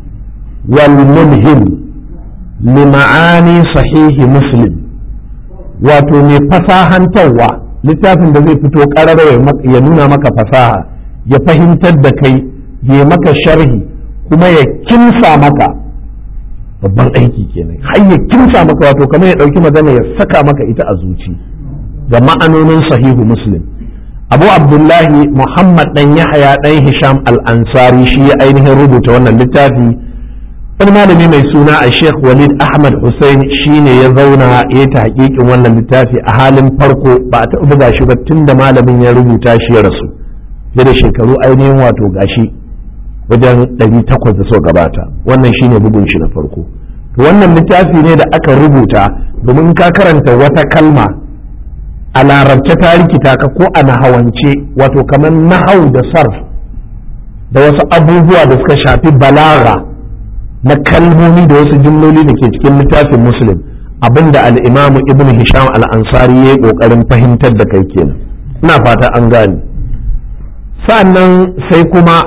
wal-mulhim lima'ani sahihi muslim wato mai fasahantarwa littafin da zai fito ƙarar ya nuna maka fasaha ya fahimtar da kai ya maka sharhi kuma ya kimsa maka babban aiki kenan har ya kimsa maka wato kamar ya ɗauki magana ya saka maka ita a zuci ga ma'anonin sahihu muslim abu abdullahi muhammad dan yahaya dan hisham al-ansari shi ya ainihin rubuta wannan littafi wani malami mai suna a sheikh walid ahmad hussein shine ya zauna ya ta hakikin wannan littafi a halin farko ba a taɓa buga shi ba tun da malamin ya rubuta shi ya rasu fiye da shekaru ainihin wato gashi wajen ɗari takwas da so gabata wannan shine bugun shi na farko wannan littafi ne da aka rubuta domin ka karanta wata kalma a larabce ta rikita ka ko a nahawance wato kamar nahau da sarf da wasu abubuwa da suka shafi balaga na kalmomi da wasu jimloli da ke cikin littafin muslim abinda al'imamu ibn hisham al'ansari ya yi ƙoƙarin fahimtar da kai kenan ina fata an gane sa'annan sai kuma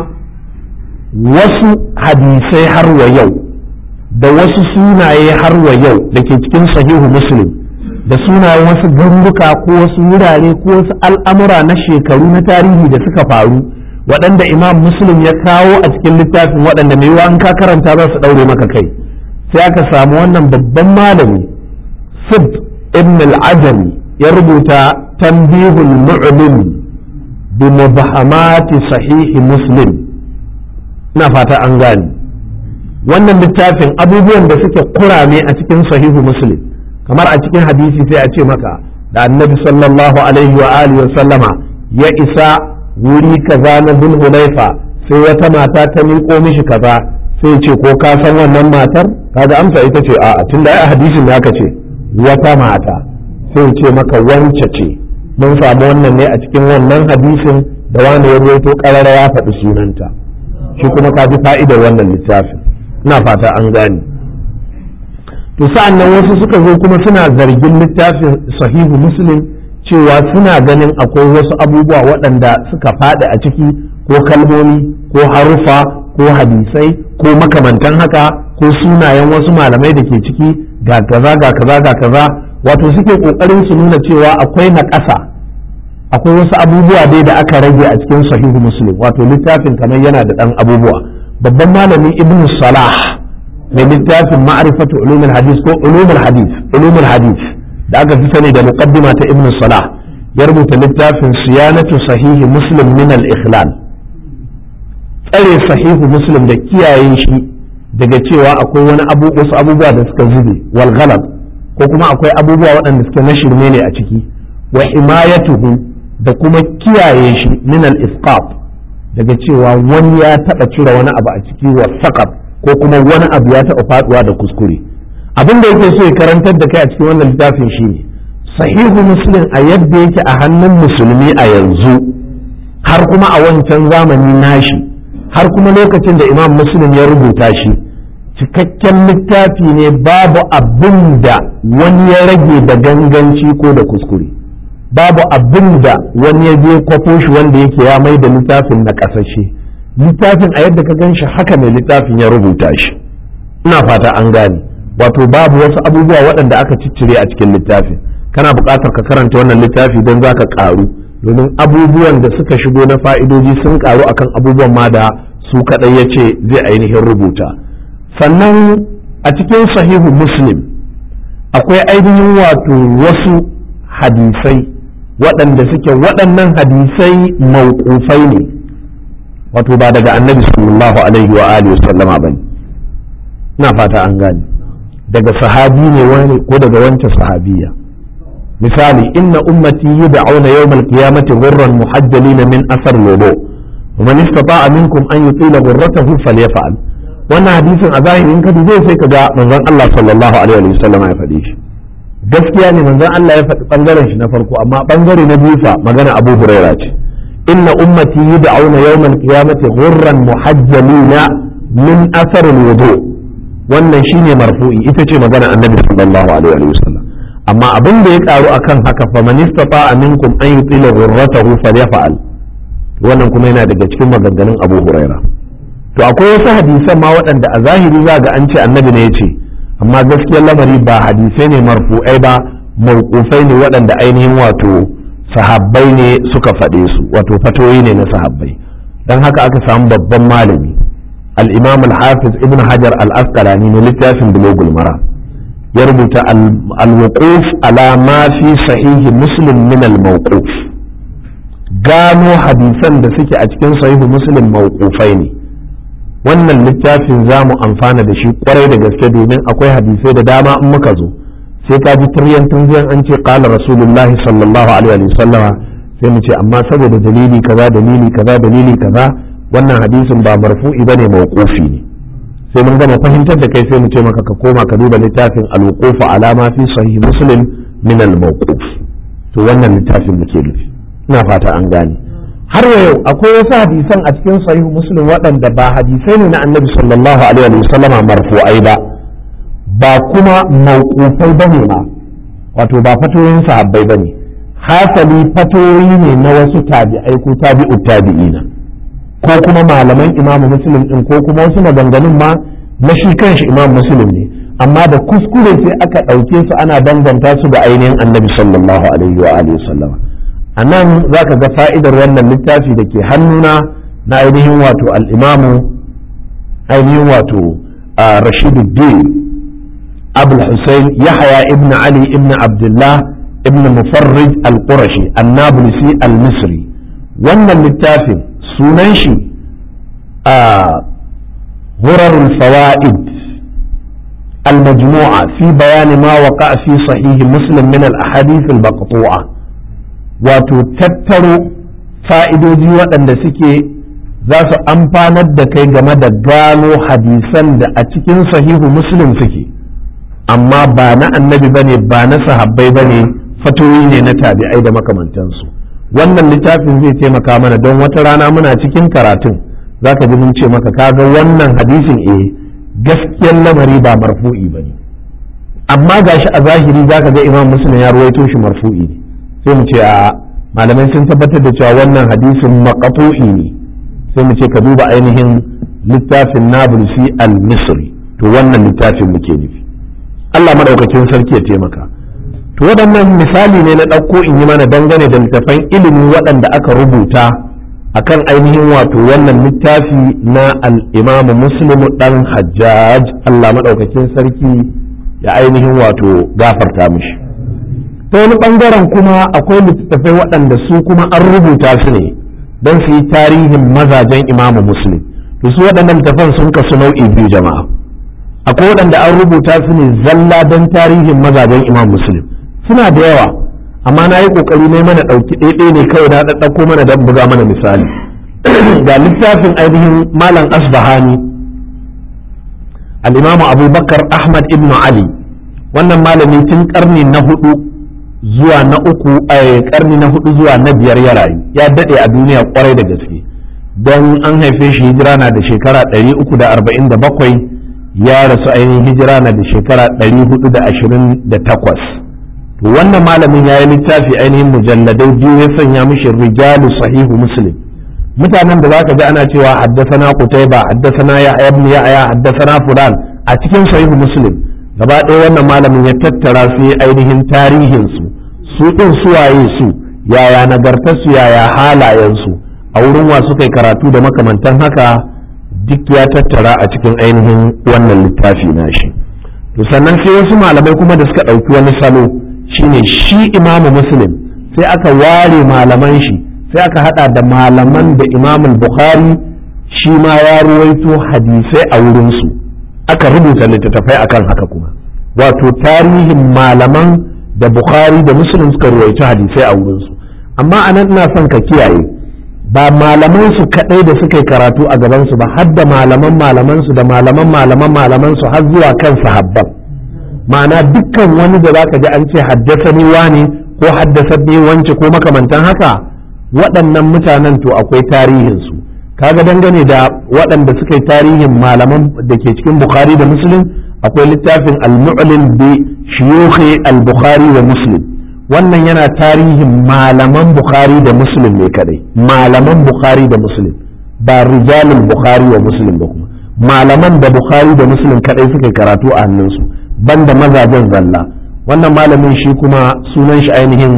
wasu hadisai har wa yau da wasu sunaye har wa yau da ke cikin sahihu muslim da sunayen wasu garuruka ko wasu wurare ko wasu al'amura na shekaru na tarihi da suka faru waɗanda imam muslim ya kawo a cikin littafin waɗanda mai yiwuwa an ka karanta za su ɗaure maka kai sai aka samu wannan babban malami sib ibn al-ajami ya rubuta tanbihul mu'lim bi mubahamati sahihi muslim ina fata an gane wannan littafin abubuwan da suke kurame a cikin sahihu muslim kamar a cikin hadisi sai a ce maka da annabi sallallahu alaihi wa alihi wa sallama ya isa wuri kaza na bin hulaifa sai wata mata ta miƙo mishi kaza sai ce ko ka san wannan matar kaga amsa ita ce a'a tunda ai hadisin da aka ce wata mata sai ce maka wance ce mun samu wannan ne a cikin wannan hadisin da wani ya rawaito karara ya faɗi sunanta shi kuma ka ji fa'idar wannan littafin ina fata an gane to sa'an nan wasu suka zo kuma suna zargin littafin sahihu muslim cewa suna ganin akwai wasu abubuwa waɗanda suka faɗi a ciki ko kalmomi ko harufa ko hadisai ko makamantan haka ko sunayen wasu malamai da ke ciki ga kaza ga kaza ga kaza wato suke ƙoƙarin su nuna cewa akwai na ƙasa akwai wasu abubuwa dai da aka rage a cikin sahihu muslim wato littafin kamar yana da ɗan abubuwa babban malami ibnu salah mai littafin ma'rifatu ulumul hadis ko ulumul hadis ulumul hadis da aka fi sani da muqaddima ta ibnu salah ya rubuta littafin siyanatu sahihi muslim min al-ikhlal tsare sahihu muslim da kiyaye shi daga cewa akwai wani abu wasu abubuwa da suka zube wal ghalab ko kuma akwai abubuwa waɗanda suke na shirme ne a ciki wa himayatuhu da kuma kiyaye shi min al-isqat daga cewa wani ya taɓa cire wani abu a ciki wa saqab ko kuma wani abu ya taɓa faduwa da kuskure abin da yake so ya karantar da kai a cikin wannan littafin shine sahihu muslim a yadda yake a hannun musulmi a yanzu har kuma a wancan zamani nashi har kuma lokacin da imam muslim ya rubuta shi cikakken littafi ne babu abin da wani ya rage da ganganci ko da kuskure babu abin da wani ya je kwafo shi wanda yake ya mai da littafin na ƙasashe littafin a yadda ka gan shi haka mai littafin ya rubuta shi ina fata an gane wato babu wasu abubuwa waɗanda aka ciccire a cikin littafin kana buƙatar ka karanta wannan littafi don za ka ƙaru domin abubuwan da suka shigo na fa'idoji sun ƙaru akan abubuwan ma da su kaɗai ya ce zai ainihin rubuta sannan a cikin sahihu muslim akwai ainihin wato wasu hadisai waɗanda suke waɗannan hadisai mauƙufai ne wato ba daga annabi sallallahu alaihi wa alihi sallama bane ina fata an gane daga sahabi ne wani ko daga wancan sahabiya misali inna ummati yud'auna yawmal qiyamati ghurran muhajjalina min asar wudu wa man istata'a minkum an yutila ghurratahu falyaf'al wannan hadisin a zahirin ka zai sai ka ga manzon Allah sallallahu alaihi wa sallam ya faɗi shi gaskiya ne manzon Allah ya faɗi bangaren shi na farko amma bangare na biyu fa magana Abu Huraira ce inna ummati yud'auna yawmal qiyamati ghurran muhajjalina min asar wudu wannan shine marfu'i ita ce magana annabi sallallahu alaihi wa sallam amma abin da ya karu akan haka fa man istata'a minkum an yutila ghurratahu falyaf'al wannan kuma yana daga cikin maganganun Abu Huraira to akwai wasu hadisan ma waɗanda a zahiri za ga an ce annabi ne ya ce amma gaskiyar lamari ba hadisai ne marfu'ai ba mawqufai ne waɗanda ainihin wato sahabbai ne suka faɗe su wato fatoyi ne na sahabbai dan haka aka samu babban malami al-imam al-hafiz ibn hajar al-asqalani ne littafin bulugul mara ya rubuta al-wuquf ala ma fi sahihi muslim min al-mawquf gano hadisan da suke a cikin sahihu muslim mawqufai ne wannan littafin za mu amfana da shi kwarai da gaske domin akwai hadisai da dama in muka zo sai ka ji turyan tunziyan an ce qala rasulullahi sallallahu alaihi wa sallama sai mu ce amma saboda dalili kaza dalili kaza dalili kaza wannan hadisin ba marfu'i bane mawqufi ne sai mun gama fahimtar da kai sai mu ce maka ka koma ka duba littafin al-wuquf ala ma fi sahih muslim min al-mawquf to wannan littafin muke nufi ina fata an gane har yau akwai wasu hadisan a cikin sahih muslim waɗanda ba hadisai ne na annabi sallallahu alaihi wa sallama marfu'ai ba ba kuma mawqufai bane ma wato ba fatoyin sahabbai bane hasali fatoyi ne na wasu tabi'ai ko tabi'u tabi'ina ko kuma malaman imamu muslim din ko kuma wasu maganganun ma na shi kanshi imam muslim ne amma da kuskure sai aka ɗauke su ana danganta su da ainihin annabi sallallahu alaihi wa alihi sallama a nan za ka ga fa'idar wannan littafi da ke hannuna na ainihin wato al'imamu ainihin wato rashiduddin abul hussein yahaya ibn ali ibn abdullah ibn mufarrij al-qurashi annabulisi al-misri wannan littafin sunan shi a hurarul fawaid المجموعة في بيان ما وقع في صحيح مسلم من الأحاديث المقطوعة wato tattaro fa'idoji waɗanda suke za su amfanar da kai game da gano hadisan da a cikin sahihu muslim suke amma ba na annabi ba ne ba na sahabbai ba ne fatoyi ne na tabi'ai da makamantansu wannan littafin zai taimaka mana don wata rana muna cikin karatun za ka ji mun ce maka kaga wannan hadisin eh gaskiyar lamari ba marfu'i ba ne amma gashi a zahiri za ka ga imam muslim ya ruwaito shi marfu'i ne sai mu ce a malamai sun tabbatar da cewa wannan hadisin maqatu'i ne sai mu ce ka duba ainihin littafin nabulsi al-misri to wannan littafin muke nufi Allah madaukakin sarki ya taimaka to waɗannan misali ne na ɗauko in yi mana dangane da littafan ilimi waɗanda aka rubuta akan ainihin wato wannan littafi na al-imam muslim dan hajjaj Allah madaukakin sarki ya ainihin wato gafarta mishi ta wani ɓangaren kuma akwai littattafai waɗanda su kuma an rubuta su ne don su yi tarihin mazajen imamu muslim to su waɗannan littattafan sun kasu nau'i biyu jama'a akwai waɗanda an rubuta su ne zalla don tarihin mazajen imam muslim suna da yawa amma na yi ƙoƙari ne mana ɗauki ɗaiɗai ne kawai na ɗaɗɗauko mana don buga mana misali ga littafin ainihin malam asbahani al-imamu abubakar ahmad ibn ali wannan malami tun ƙarni na hudu zuwa na uku a karni na hudu zuwa na biyar ya rayu ya daɗe a duniya kwarai da gaske don an haife shi hijira na da shekara 347 ya rasu ainihin hijira na da shekara 428 to wannan malamin ya yi littafi ainihin mujalladai biyu ya sanya mishi rijalu sahihu muslim mutanen da zaka ji ana cewa haddasana qutayba haddasana ya ibn ya'ya haddasana fulan a cikin sahihu muslim gaba ɗaya wannan malamin ya tattara su yi ainihin tarihinsu su ɗin suwaye su yaya nagartarsu yaya halayensu a wurin wa suka yi karatu da makamantan haka duk ya tattara a cikin ainihin wannan littafi nashi to sannan sai wasu malamai kuma da suka ɗauki wani salo shine shi imamu muslim sai aka ware malaman shi sai aka hada da malaman da imamul bukhari shi ma ya ruwaito hadisai a wurinsu aka rubuta littattafai akan haka kuma wato tarihin malaman da bukhari da muslim suka ruwaito hadisai a wurinsu amma anan ina son ka kiyaye ba malaman su kadai da suka yi karatu a gaban su ba har da malaman malaman su da malaman malaman malaman su har zuwa kan sahabban ma'ana dukkan wani da zaka ji an ce haddasani wani ko haddasani wance ko makamantan haka waɗannan mutanen to akwai tarihin su kaga dangane da waɗanda suka yi tarihin malaman da ke cikin bukhari da muslim akwai littafin al-mu'lim bi shuyukhi al-bukhari wa muslim wannan yana tarihin malaman bukhari da muslim ne kadai malaman bukhari da muslim ba rijalul bukhari wa muslim ba kuma malaman da bukhari da muslim kadai suka karatu a hannunsu banda mazajen zalla wannan malamin shi kuma sunan shi ainihin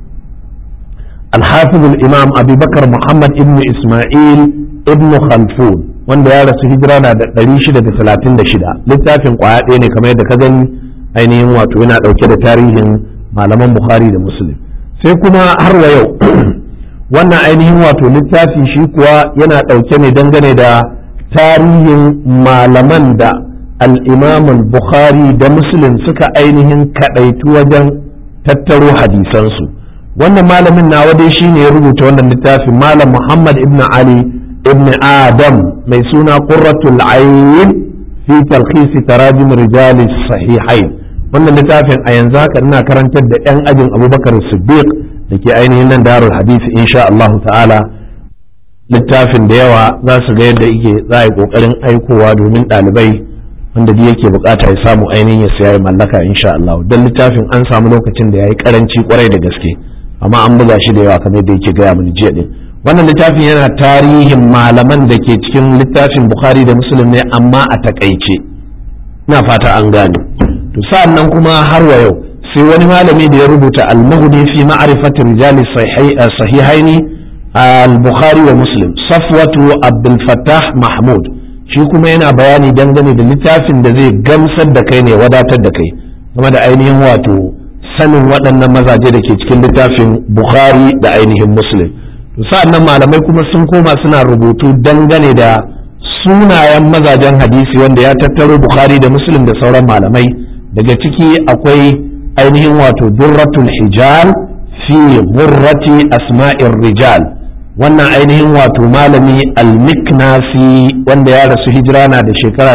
الحافظ الإمام أبي بكر محمد ابن إسماعيل ابن خلفون wanda ya rasu hijira na da ɗari shida da talatin da shida littafin ƙwaya ɗaya ne kamar yadda ka gani ainihin wato yana ɗauke da tarihin malaman bukhari da muslim sai kuma har wa yau wannan ainihin wato littafi shi kuwa yana ɗauke ne dangane da tarihin malaman da al'imam bukhari da muslim suka ainihin kaɗaitu wajen tattaro hadisansu wannan malamin nawa dai shine ya rubuta wannan littafin malam muhammad ibn ali ibn adam mai suna qurratul ayn fi talkhis tarajim rijal sahihain wannan littafin a yanzu haka ina karantar da yan ajin abubakar siddiq da ke ainihin nan darul hadisi insha Allah ta'ala littafin da yawa za su ga yadda yake za a yi kokarin aikowa domin ɗalibai wanda duk yake bukata ya samu ainihin ya siya ya mallaka insha Allah don littafin an samu lokacin da ya yi karanci kwarai da gaske amma an buga shi da yawa kamar da yake gaya mini jiya din wannan littafin yana tarihin malaman da ke cikin littafin bukhari da muslim ne amma a takaice ina fata an gane to sa'an nan kuma har wa yau sai wani malami da ya rubuta al-mughni fi ma'rifati rijali sahihaini al-bukhari wa muslim safwatu abdul fattah mahmud shi kuma yana bayani dangane da littafin da zai gamsar da kai ne wadatar da kai game da ainihin wato sanin waɗannan mazaje da ke cikin littafin bukhari da ainihin muslim to sa'annan malamai kuma sun koma suna rubutu dangane da sunayen mazajen hadisi wanda ya tattaro bukhari da muslim da sauran malamai daga ciki akwai ainihin wato durratul hijal fi murrati asma'ir rijal wannan ainihin wato malami al-miknasi wanda ya rasu hijira na da shekara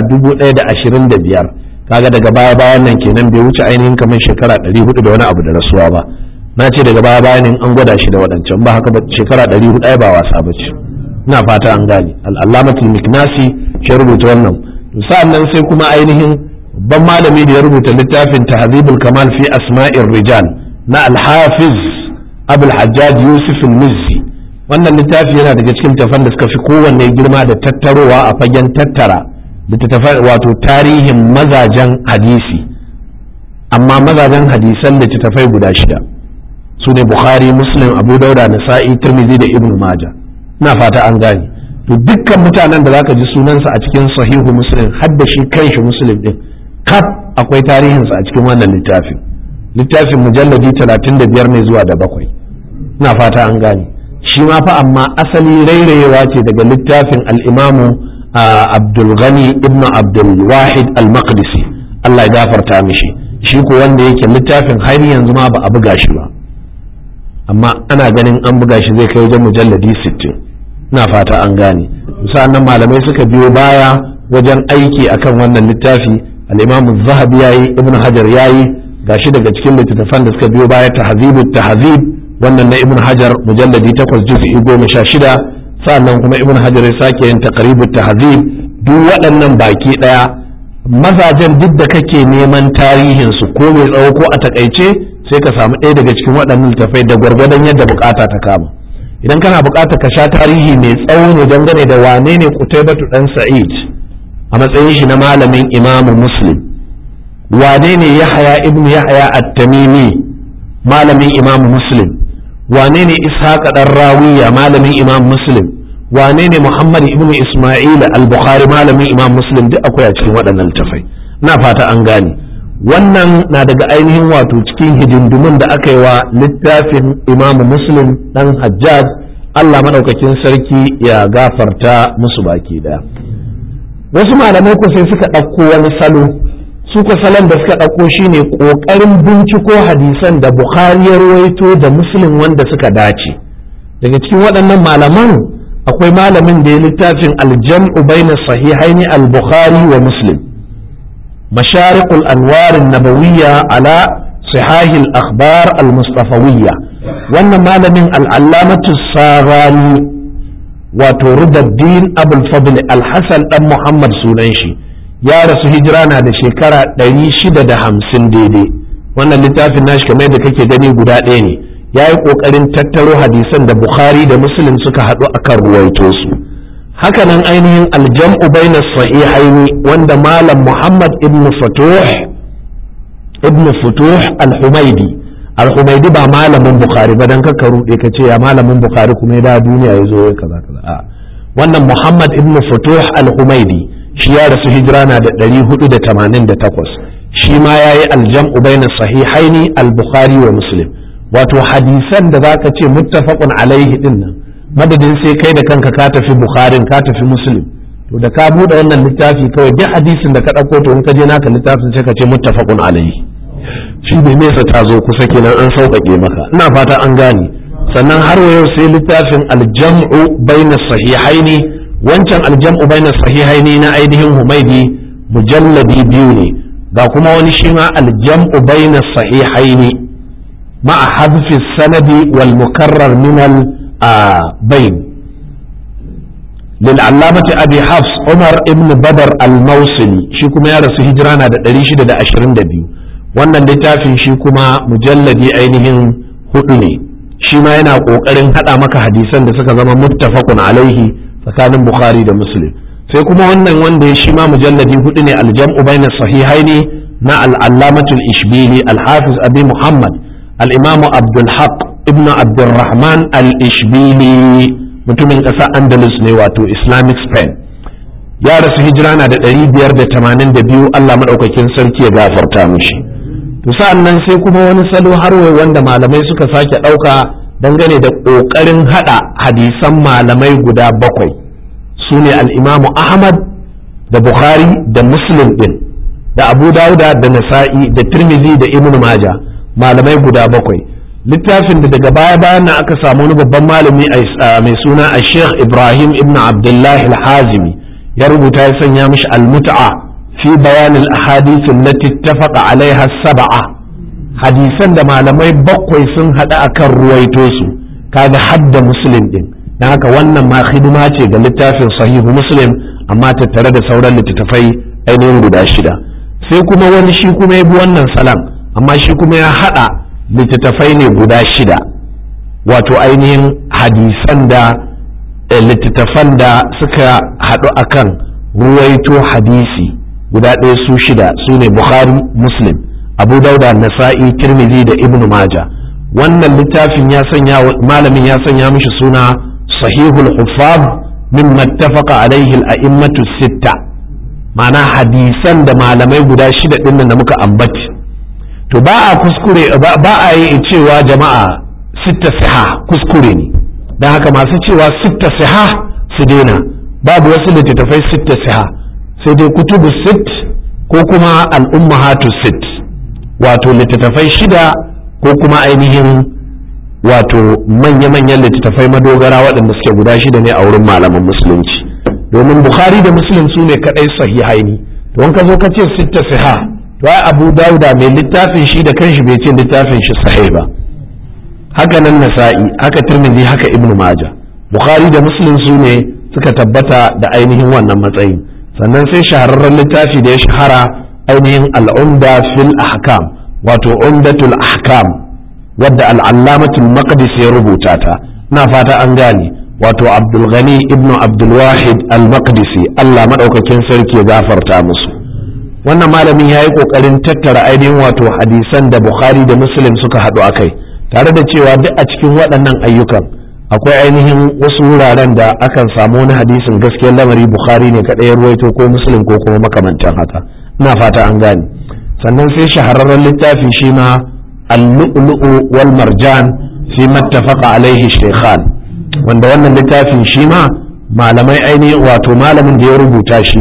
1025 kaga daga baya bayan nan kenan bai wuce ainihin kamar shekara 400 da wani abu da rasuwa ba na ce daga baya bayan an gwada shi da waɗancan ba haka ba shekara 400 ai ba wasa ba ce ina fata an gane al-allamatul miknasi shi rubuta wannan sa'an nan sai kuma ainihin babban malami da ya rubuta littafin tahzibul kamal fi asma'ir rijal na al-hafiz abul hajjaj yusuf al-mizzi wannan littafi yana daga cikin tafan da suka fi kowanne girma da tattarowa a fagen tattara littattafai wato tarihin mazajen hadisi amma mazajen hadisan littattafai guda shida su ne bukhari muslim abu dauda nasa'i tirmidhi da ibn maja ina fata an gane to dukkan mutanen da zaka ji sunansa a cikin sahihu muslim har da shi kanshi muslim din kaf akwai tarihinsa a cikin wannan littafin littafin mujalladi 35 ne zuwa da bakwai ina fata an gane shi ma fa amma asali rairayewa ce daga littafin al-imamu Abdul Ghani ibn Abdul Wahid al-Maqdisi Allah ya gafarta mishi shi ko wanda yake littafin har yanzu ma ba a buga shi ba amma ana ganin an buga shi zai kai wajen mujalladi 60 ina fata an gane nan malamai suka biyo baya wajen aiki akan wannan littafi al-Imam Az-Zahabi yayi Ibn Hajar yayi gashi daga cikin littattafan da suka biyo baya tahzibut tahzib wannan na Ibn Hajar mujalladi 8 juz'i 16 sannan kuma ibn hajar ya sake yin taqribut tahzib duk waɗannan baki ɗaya mazajen duk da kake neman tarihin su ko mai tsawo ko a takaice sai ka samu ɗaya daga cikin waɗannan littafai da gwargwadon yadda bukata ta kama idan kana bukata ka sha tarihi mai tsawo ne dangane da wane ne kutaibatu dan sa'id a matsayin shi na malamin imamu muslim wane ne yahaya ibnu yahaya at-tamimi malamin imamu muslim wane ne ishaqa dan rawiya malamin imam muslim wane ne muhammad ibn isma'il al-bukhari malamin imam muslim duk akwai a cikin waɗannan littafai na fata an gane wannan na daga ainihin wato cikin hidindimun da aka yi wa littafin imam muslim dan hajjaj allah maɗaukakin sarki ya gafarta musu baki daya wasu malamai ko sai suka ɗauko wani salo su salon da suka ɗauko shine ƙoƙarin binciko hadisan da bukhari ya ruwaito da muslim wanda suka dace daga cikin waɗannan malaman akwai malamin da ya littafin aljam'u baina sahihaini al-bukhari wa muslim masharikul anwarin nabawiyya ala sihahil akhbar al-mustafawiyya wannan malamin al'allamatu sarani wato rubaddin abul fadl al-hasan dan muhammad sunan shi ya rasu hijira na da shekara 650 daidai wannan littafin nashi kamar da kake gani guda ɗaya ne ya yi ƙoƙarin tattaro hadisan da bukhari da muslim suka haɗu akan ruwaito su hakanan ainihin aljam'u baina sahihaini wanda malam muhammad ibn futuh ibn futuh al-humaidi al-humaidi ba malamin bukhari ba dan kaka rude ka ce ya malamin bukhari kuma ya da duniya ya zo kaza kaza a wannan muhammad ibn futuh al-humaidi shi ya rasu hijira na da 488 shi ma yayi aljam'u baina sahihaini al-bukhari wa muslim wato hadisan da zaka ce muttafaqun alaihi din nan madadin sai kai da kanka ka tafi bukharin ka tafi muslim to da ka bude wannan littafi kawai duk hadisin da ka ɗauko to in ka je naka littafin sai ka ce muttafaqun alaihi shi bai nesa ta zo kusa kenan an sauƙaƙe maka ina fata an gane sannan har yau sai littafin aljam'u baina sahihaini wancan aljam'u baina sahihaini na ainihin humaidi mujalladi biyu ne ga kuma wani shi ma aljam'u baina sahihaini ma'a hadfi sanadi wal mukarrar min al bain للعلامة أبي حفص عمر ابن بدر الموصلي شي كما يرسو هجرانا دا دريشي دا أشرين دا بيو wannan littafin shi kuma mujalladi ainihin hudu ne shi ma yana ƙoƙarin haɗa maka hadisan da suka zama muttafaqun alaihi tsakanin bukhari da muslim sai kuma wannan wanda shi ma mujalladi hudu ne aljam'u bayna sahihaini na al-allamatul ishbili al-hafiz abi muhammad al-imam abdul haq ibnu abdurrahman al-ishbili mutumin ƙasa andalus ne wato islamic spain ya rasu hijira na da ɗari biyar da tamanin da biyu allah maɗaukakin sarki ya gafarta mishi to sa'an nan sai kuma wani salo har wanda malamai suka sake ɗauka dangane da ƙoƙarin haɗa hadisan malamai guda bakwai su ne al'imamu ahmad da bukhari da muslim ɗin da abu dauda da nasa'i da tirmizi da ibn maja malamai guda bakwai littafin da daga baya bayan na aka samu wani babban malami mai suna a sheikh ibrahim ibn abdullahi al-hazimi ya rubuta ya sanya mishi al-mut'a fi bayan al-ahadith allati ittafaqa alaiha sab'a hadisan da malamai bakwai sun hada akan ruwaito su kaga hadda muslim din dan haka wannan ma hidima ce ga littafin sahihu muslim amma tattare da sauran littattafai ainihin guda shida sai kuma wani shi kuma ya bi wannan salam amma shi kuma ya hada littattafai ne guda shida wato ainihin hadisan da littattafan da suka haɗu akan ruwaito hadisi guda ɗaya su shida su ne bukhari muslim abu dauda nasa'i tirmidhi da ibn maja wannan littafin ya sanya malamin ya sanya mishi suna sahihul hufaz min mattafaqa alaihi al-a'immatu sitta ma'ana hadisan da malamai guda shida ɗin da muka ambaci to ba a kuskure ba a yi cewa jama'a sitta siha kuskure ne don haka masu cewa sitta siha su daina babu wasu littattafai sitta siha sai dai kutubu sit ko kuma al'ummahatu sit wato littattafai shida ko kuma ainihin wato manya-manyan littattafai madogara waɗanda suke guda shida ne a wurin malaman musulunci domin bukhari da muslim su ne kaɗai sahihaini don ka zo ka ce sitta siha to ai abu dauda mai littafin shi da kanshi bai ce littafin shi sahih ba haka nan nasa'i haka tirmidhi haka ibn majah bukhari da muslim su ne suka tabbata da ainihin wannan matsayin sannan sai shahararren littafi da ya shahara ainihin al'umda fil ahkam wato umdatul ahkam wadda al'allamatul maqdis ya rubuta ta ina fata an gane wato abdul ghani ibn abdul wahid al-maqdisi Allah madaukakin sarki ya gafarta musu wannan malamin ya yi ƙoƙarin tattara ainihin wato hadisan da bukhari da muslim suka haɗu a kai tare da cewa duk a cikin waɗannan ayyukan akwai ainihin wasu wuraren da akan samu wani hadisin gaskiyar lamari bukhari ne kaɗai ruwaito ko muslim ko kuma makamantan haka ina fata an gane sannan sai shahararren littafi shi ma al-lu'lu'u wal marjan fi mattafaqa alaihi shaykhan wanda wannan littafin shi ma malamai ainihin wato malamin da ya rubuta shi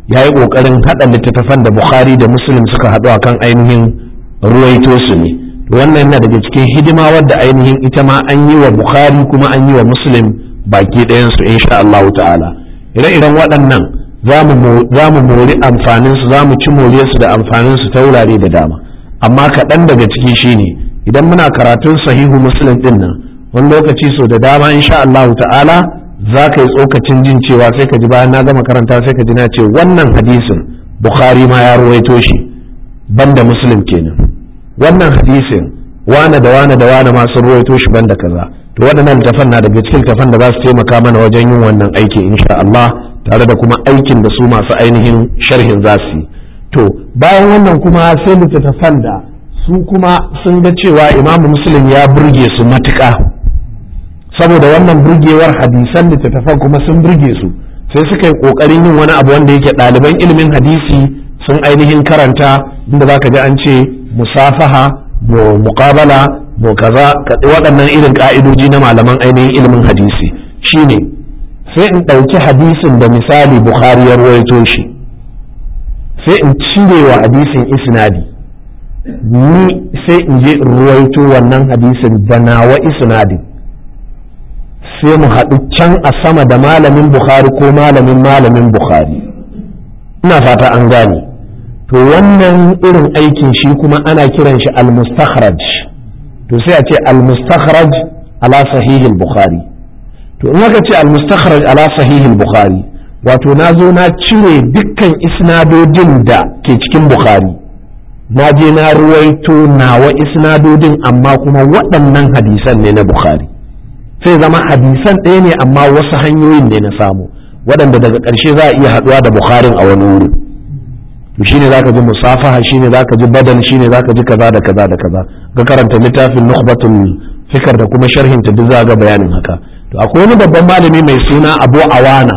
ya yi ƙoƙarin haɗa littattafan da bukhari da muslim suka haɗu akan ainihin ruwaito su ne wannan yana daga cikin hidima wadda ainihin ita ma an yi wa bukhari kuma an yi wa muslim baki ɗayansu insha Allah ta'ala ire-iren waɗannan za mu mori amfaninsu za mu ci moriyarsu da amfaninsu ta wurare da dama amma kaɗan daga ciki shine idan muna karatun sahihu muslim ɗin nan wani lokaci so da dama insha Allah ta'ala za ka yi tsokacin jin cewa sai ka ji bayan na gama karanta sai ka ji na ce wannan hadisin bukhari ma ya ruwaito shi banda muslim kenan wannan hadisin wane da wane da wane ma sun ruwaito shi banda kaza to waɗannan littafan na daga cikin littafan da za su taimaka mana wajen yin wannan aiki insha Allah tare da kuma aikin da su masu ainihin sharhin za su yi to bayan wannan kuma sai littattafan da su kuma sun ga cewa imamu muslim ya burge su matuƙa saboda wannan burgewar hadisan littattafan kuma sun burge su sai suka yi ƙoƙarin yin wani abu wanda yake ɗaliban ilimin hadisi sun ainihin karanta inda za ka ji an ce musafaha mu muqabala mu kaza waɗannan irin ƙa'idoji na malaman ainihin ilimin hadisi shine sai in ɗauki hadisin da misali bukhari ya ruwaito shi sai in cire wa hadisin isnadi ni sai in je in ruwaito wannan hadisin da nawa isnadin sai mu haɗu can a sama da malamin bukhari ko malamin malamin bukhari ina fata an gane to wannan irin aikin shi kuma ana kiran shi al-mustakhraj to sai a ce al-mustakhraj ala sahihil bukhari to in aka ce al-mustakhraj ala sahihil bukhari wato na zo na cire dukkan isnadodin da ke cikin bukhari na je na ruwaito nawa isnadodin amma kuma waɗannan hadisan ne na bukhari sai zama hadisan ɗaya ne amma wasu hanyoyin ne na samu waɗanda daga ƙarshe za a iya haɗuwa da bukharin a wani wuri to shine zaka ji musafaha shine zaka ji badal shine zaka ji kaza da kaza da kaza ga karanta littafin nukhbatul fikar da kuma sharhin ta duk za ga bayanin haka to akwai wani babban malami mai suna Abu Awana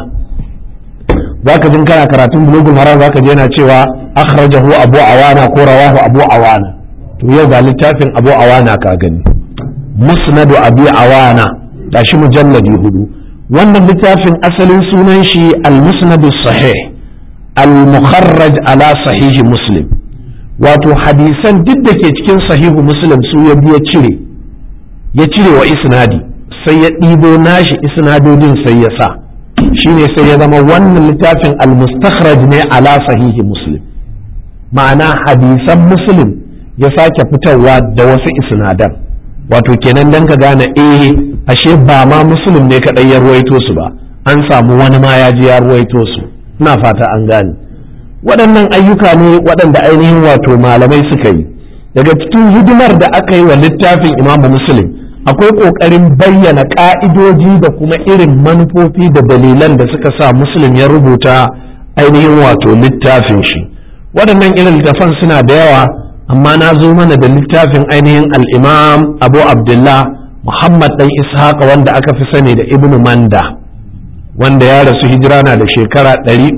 zaka jin kana karatun bulugul maram zaka je yana cewa akhrajahu Abu Awana ko rawahu Abu Awana to yau ga littafin Abu Awana ka gani musnadu Abi Awana gashi mujalladi hudu wannan littafin asalin sunan shi al-musnad sahih al-mukharraj ala sahih muslim wato hadisan duk da ke cikin sahihu muslim su ya biya cire ya cire wa isnadi sai ya ɗibo nashi isnadodin sai ya sa shine sai ya zama wannan littafin al-mustakhraj ne ala sahihi muslim ma'ana hadisan muslim ya sake fitarwa da wasu isnadan wato kenan dan ka gane eh ashe ba ma muslim ne kadai ya ruwaito su ba an samu wani ma ya ji ya ruwaito su ina fata an gane waɗannan ayyuka ne waɗanda ainihin wato malamai suka yi daga cikin hidimar da aka yi wa littafin imamu muslim akwai ƙoƙarin bayyana ƙa'idoji da kuma irin manufofi da dalilan da suka sa muslim ya rubuta ainihin wato littafin shi waɗannan irin littafan suna da yawa amma na zo mana da littafin ainihin al'imam abu abdullah muhammad ɗan ishaqa wanda aka fi sani da ibnu manda wanda ya rasu hijira na da shekara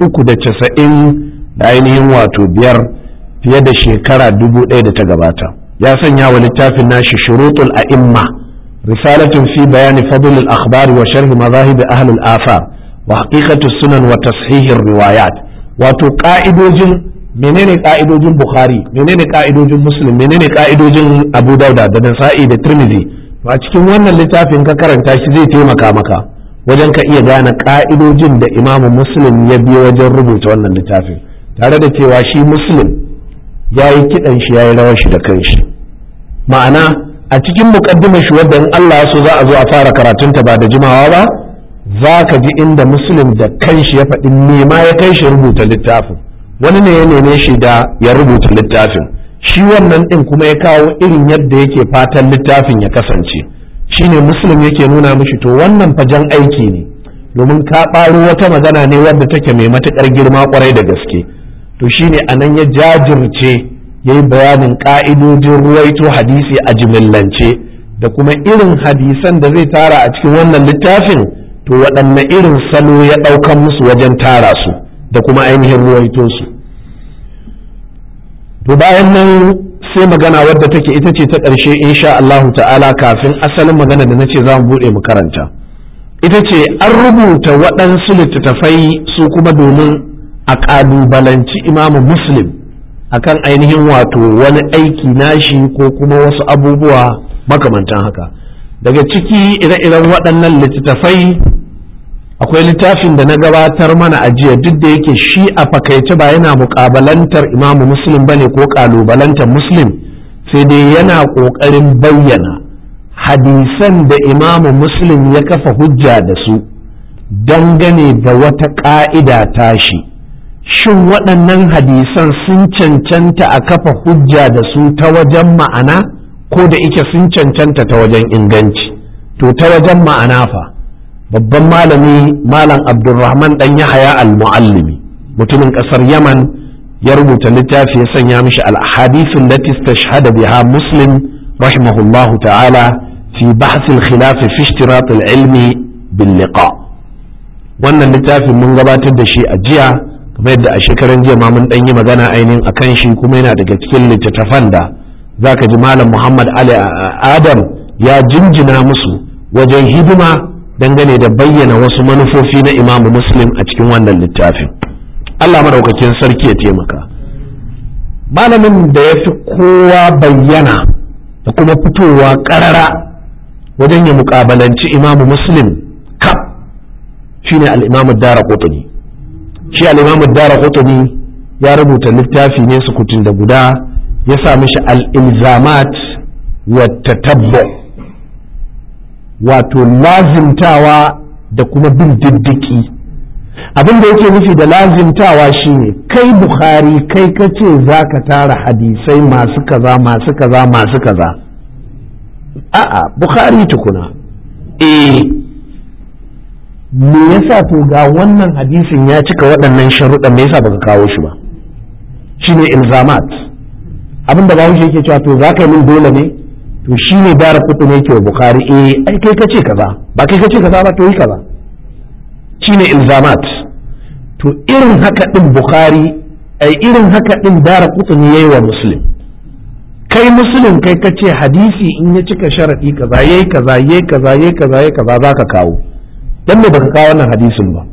390 da ainihin wato biyar fiye da shekara dubu ɗaya da ta gabata ya sanya wa littafin nashi shurutul a'imma risalatun fi bayani fadl al-akhbar wa sharh mazahib ahli al-athar wa haqiqatu sunan wa tashihir riwayat wato ka'idojin menene ka'idojin bukhari menene ka'idojin muslim menene ka'idojin abu dauda da nasa'i da tirmidhi to a cikin wannan littafin ka karanta shi zai taimaka maka wajen ka iya gane ka'idojin da imamu muslim ya biyo wajen rubuta wannan littafin tare da cewa shi muslim ya yi kiɗan shi ya yi rawar shi da kanshi ma'ana a cikin muƙaddimar shi wadda in Allah so za a zo a fara karatunta ba da jimawa ba za ka ji inda muslim da kanshi ya faɗi nema ya kai shi rubuta littafin wani ne ya neme shi da ya rubuta littafin shi wannan ɗin kuma ya kawo irin yadda yake fatan littafin ya kasance shine muslim yake nuna mishi to wannan fajan aiki ne domin ka ɓaro wata magana ne wadda take mai matuƙar girma ƙwarai da gaske to shine anan ya jajirce ya yi bayanin ƙa'idojin ruwaito hadisi a jimillance da kuma irin hadisan da zai tara a cikin wannan littafin to waɗanne irin salo ya ɗaukan musu wajen tara su da kuma ainihin ruwaito su to bayan nan sai magana wadda take ita ce ta ƙarshe insha Allahu ta'ala kafin asalin magana da na ce za mu buɗe mu karanta ita ce an rubuta waɗansu littattafai su kuma domin a ƙalubalanci imamu muslim akan ainihin wato wani aiki nashi ko kuma wasu abubuwa makamantan haka daga ciki ire-iren waɗannan littattafai akwai littafin da na gabatar mana a jiya duk da yake shi a fakaice ba yana muƙabalantar imamu muslim bane ko ƙalubalantar muslim sai dai yana ƙoƙarin bayyana hadisan da imamu muslim ya kafa hujja da su dangane da wata ƙa'ida tashi shin waɗannan hadisan sun cancanta a kafa hujja da su ta wajen ma'ana ko da ike sun cancanta ta wajen inganci to ta wajen ma'ana fa babban malami malam abdulrahman dan yahaya al-muallimi mutumin ƙasar yaman ya rubuta littafi ya sanya mishi al-ahadithun lati istashhada biha muslim rahimahullahu ta'ala fi bahth al-khilaf fi ishtirat al-ilmi bil liqa wannan littafin mun gabatar da shi a jiya kamar yadda a shekaran jiya ma mun dan yi magana ainihin akan shi kuma yana daga cikin littattafan da zaka ji malam Muhammad Ali Adam ya jinjina musu wajen hidima dangane da bayyana wasu manufofi na Imam Muslim a cikin wannan littafin Allah madaukakin sarki ya taimaka malamin da ya fi kowa bayyana da kuma fitowa karara wajen ya mukabalanci Imam Muslim kaf shine al-Imam Ad-Darqutni shi al'imamu dara kutuni ya rubuta littafi ne sukutun da guda ya sa mishi al'ilzamat wa tatabbu wato lazimtawa da kuma bin diddiki abin da yake nufi da lazimtawa shine kai bukhari kai ka ce za ka tara hadisai masu kaza masu kaza masu kaza a'a bukhari tukuna eh me yasa to ga wannan hadisin ya cika waɗannan sharuɗan me yasa baka kawo shi ba shine ilzamat abin da bawo yake cewa to za ka yi min dole ne to shine dara kutu ne yake wa bukhari eh ai kai kace kaza ba kai kace kaza ba to yi kaza shine ilzamat to irin haka din bukhari ai irin haka din dara kutu ne yayi wa muslim kai muslim kai kace hadisi in ya cika sharadi kaza yayi kaza yayi kaza yayi kaza yayi kaza zaka kawo dan me baka kawo wannan hadisin ba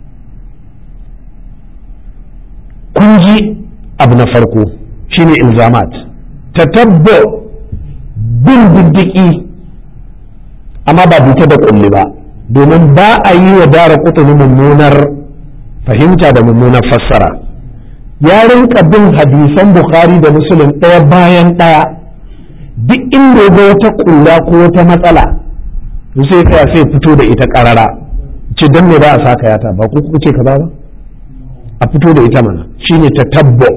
kun ji abu na farko shine ilzamat tatabbu bin diddiki amma ba bita da kulli ba domin ba a yi wa dara kutuni mummunar fahimta da mummunar fassara ya rinka bin hadisan bukhari da muslim ɗaya bayan ɗaya duk inda ya ga wata kulla ko wata matsala to sai kai sai fito da ita karara ce dan me ba a saka yata ba ku kuka ce kaza ba a fito da ita mana shine tatabbu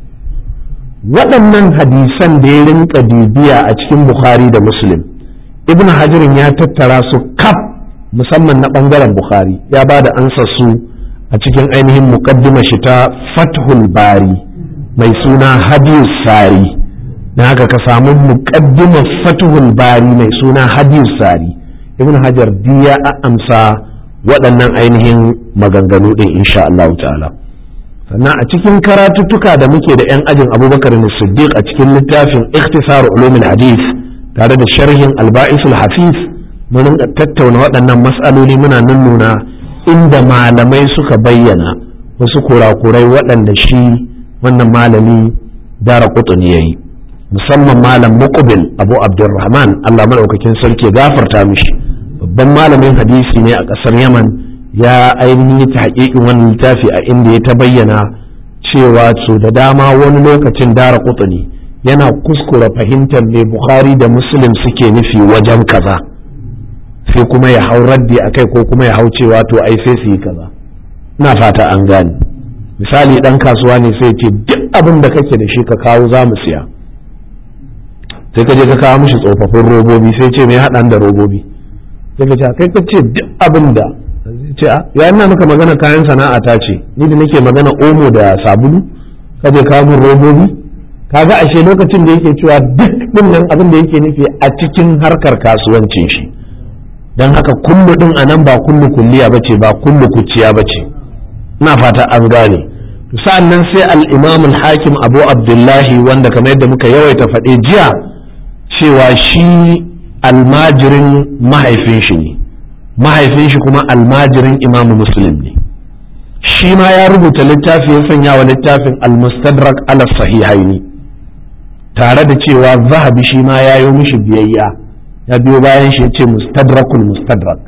waɗannan hadisan da ya rinka bibiya a cikin bukhari da muslim ibn hajarin ya tattara su kaf musamman na ɓangaren bukhari ya ba da ansa su a cikin ainihin muqaddima shi ta fathul bari mai suna hadiyus sari na haka ka samu muqaddimar fathul bari mai suna hadiyus sari ibn hajar diya a amsa waɗannan ainihin maganganu ɗin insha Allah ta'ala sannan a cikin karatuttuka da muke da 'yan ajin abubakar siddiq a cikin littafin ikhtisar ulumul hadith tare da sharhin alba'isul hafiz mun tattauna waɗannan mas'aloli muna nuna inda malamai suka bayyana wasu kurakurai waɗanda shi wannan malami dara kutuni ya yi musamman malam muqbil abu abdurrahman allah maɗaukakin sarki gafarta mishi babban malamin hadisi ne a ƙasar yaman ya ainihin ta haƙiƙin wani littafi a inda ya ta bayyana cewa su da dama wani lokacin dara kutuni yana kuskura fahimtar mai bukhari da muslim suke nufi wajen kaza sai kuma ya hau raddi a kai ko kuma ya hau cewa to ai sai su yi kaza ina fata an gane misali dan kasuwa ne sai ce duk abin da kake da shi ka kawo za mu siya sai ka je ka kawo mishi tsofaffin robobi sai ce me haɗan da robobi sai ka ce kai ka ce duk abin da ce ya ina maka magana kayan sana'a ta ce ni da nake magana omo da sabulu ka je kawo min robobi kaga ashe lokacin da yake cewa duk din nan abin da yake nufi a cikin harkar kasuwancin shi don haka kullu din a nan ba kullu kulliya bace ba kullu kuciya bace ina fata an gane sa'an nan sai al-imam al-hakim abu abdullahi wanda kamar yadda muka yawaita faɗe jiya cewa shi almajirin mahaifin shi ne mahaifin shi kuma almajirin imamu muslim ne shi ma ya rubuta littafi ya sanya wa littafin al-mustadrak ala sahihaini tare da cewa zahabi shi ma ya yi mishi biyayya ya biyo bayan shi ya ce mustadrakul mustadrak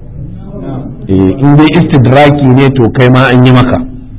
in dai istidraki ne to kai ma an yi maka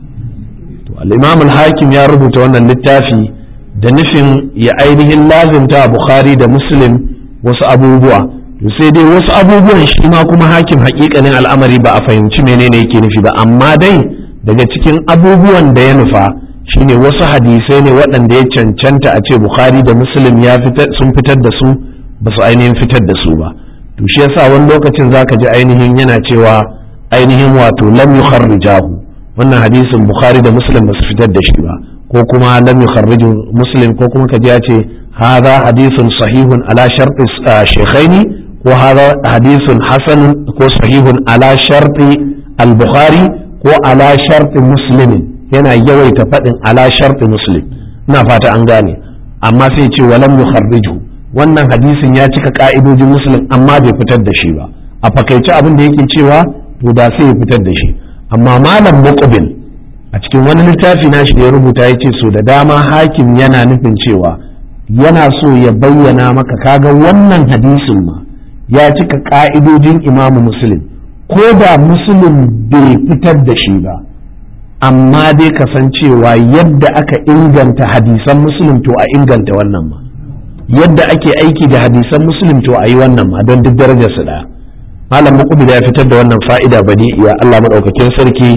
to al-imam al-hakim ya rubuta wannan littafi da nufin ya ainihin lazimta bukhari da muslim wasu abubuwa to sai dai wasu abubuwan shi ma kuma hakim hakikanin al'amari ba a fahimci menene yake nufi ba amma dai daga cikin abubuwan da ya nufa shine wasu hadisai ne waɗanda ya cancanta a ce bukhari da muslim ya sun fitar da su ba su ainihin fitar da su ba to shi yasa wani lokacin zaka ji ainihin yana cewa ainihin wato lam yukharrijahu wannan hadisin bukhari da muslim ba su fitar da shi ba ko kuma lam yukharriju muslim ko kuma kaji ya ce hadha hadisun sahihun ala sharti shaykhaini ko hadha hadisun hasan ko sahihun ala sharti al-bukhari ko ala sharti muslim yana yawaita faɗin ala sharti muslim ina fata an gane amma sai ce walam yukharriju wannan hadisin ya cika ka'idojin muslim amma bai fitar da shi ba a fakaice abin da yake cewa to da sai ya fitar da shi amma malam muqbil a cikin wani littafi nashi da ya rubuta ya ce so da dama hakim yana nufin cewa yana so ya bayyana maka kaga wannan hadisin ma ya cika ka'idojin imamu muslim ko da muslim bai fitar da shi ba amma dai kasancewa yadda aka inganta hadisan muslim to a inganta wannan ma yadda ake aiki da hadisan muslim to a yi wannan ma don duk darajar su ɗaya malam muqbil ya fitar da wannan fa'ida badi ya Allah madaukakin sarki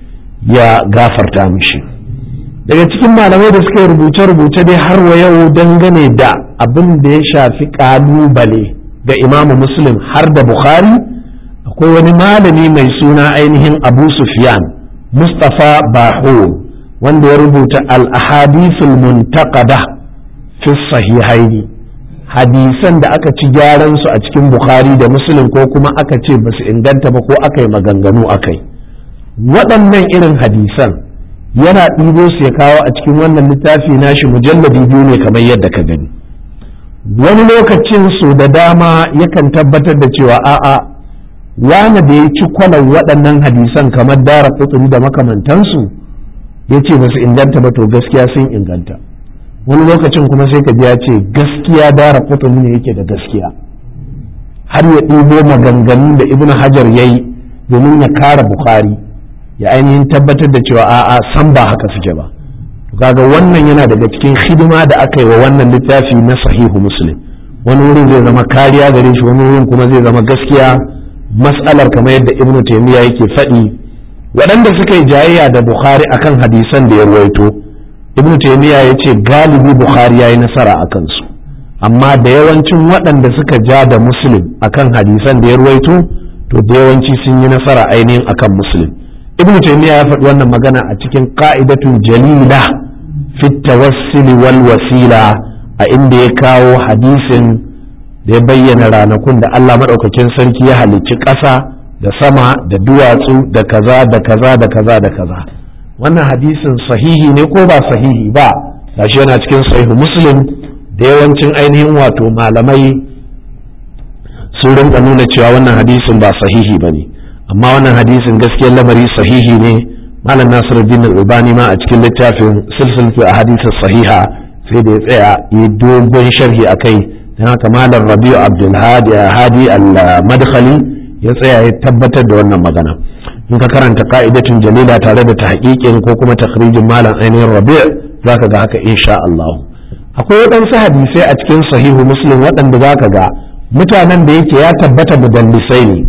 ya gafarta mishi daga cikin malamai da suka rubuce rubuce dai har wa yau dangane da abin da ya shafi kalubale ga imamu muslim har da bukhari akwai wani malami mai suna ainihin abu sufyan mustapha bahu wanda ya rubuta al-ahadithul muntaqada fi sahihaini hadisan da aka ci gyaran su a cikin bukhari da muslim ko kuma aka ce ba su inganta ba ko aka yi maganganu akai waɗannan irin hadisan yana ɗibo su ya kawo a cikin wannan littafi nashi mujalladi biyu ne kamar yadda ka gani wani lokacin su da dama yakan tabbatar da cewa a'a wani da ya ci kwalan waɗannan hadisan kamar dara kutsuri da makamantansu ya ce ba su inganta ba to gaskiya sun inganta wani lokacin kuma sai ka ya ce gaskiya dara kutumi ne yake da gaskiya har ya ɗibo maganganun da ibn hajar ya yi domin ya kara bukhari ya ainihin tabbatar da cewa a'a san ba haka suke ba kaga wannan yana daga cikin hidima da aka yi wa wannan littafi na sahihu muslim wani wurin zai zama kariya gare shi wani wurin kuma zai zama gaskiya mas'alar kamar yadda ibn taymiya yake faɗi waɗanda suka yi jayayya da bukhari akan hadisan da ya ruwaito ibn taymiya ya ce galibi bukhari ya yi nasara a kansu amma da yawancin waɗanda suka ja da muslim akan hadisan da ya ruwaito to da yawanci sun yi nasara ainihin akan muslim ibn taymiya ya faɗi wannan magana a cikin qa'idatun jalila fi tawassuli wal wasila a inda ya kawo hadisin da ya bayyana ranakun da Allah madaukakin sarki ya halicci ƙasa da sama da duwatsu da kaza da kaza da kaza da kaza wannan hadisin sahihi ne ko ba sahihi ba gashi yana cikin sahihu muslim da yawancin ainihin wato malamai sun rinka nuna cewa wannan hadisin ba sahihi ba ne amma wannan hadisin gaskiyar lamari sahihi ne malam nasiruddin albani ma a cikin littafin silsilatu a hadisin sahiha sai da ya tsaya yi dogon sharhi a kai don haka malam rabiu abdulhadi hadi al-madkhali ya tsaya ya tabbatar da wannan magana in ka karanta ka'idatun jalila tare da tahqiqin ko kuma takhrijin malam ainihin rabi' zaka ga haka insha Allah akwai waɗansu hadisai a cikin sahihu muslim waɗanda zaka ga mutanen da yake ya tabbata mudallisai ne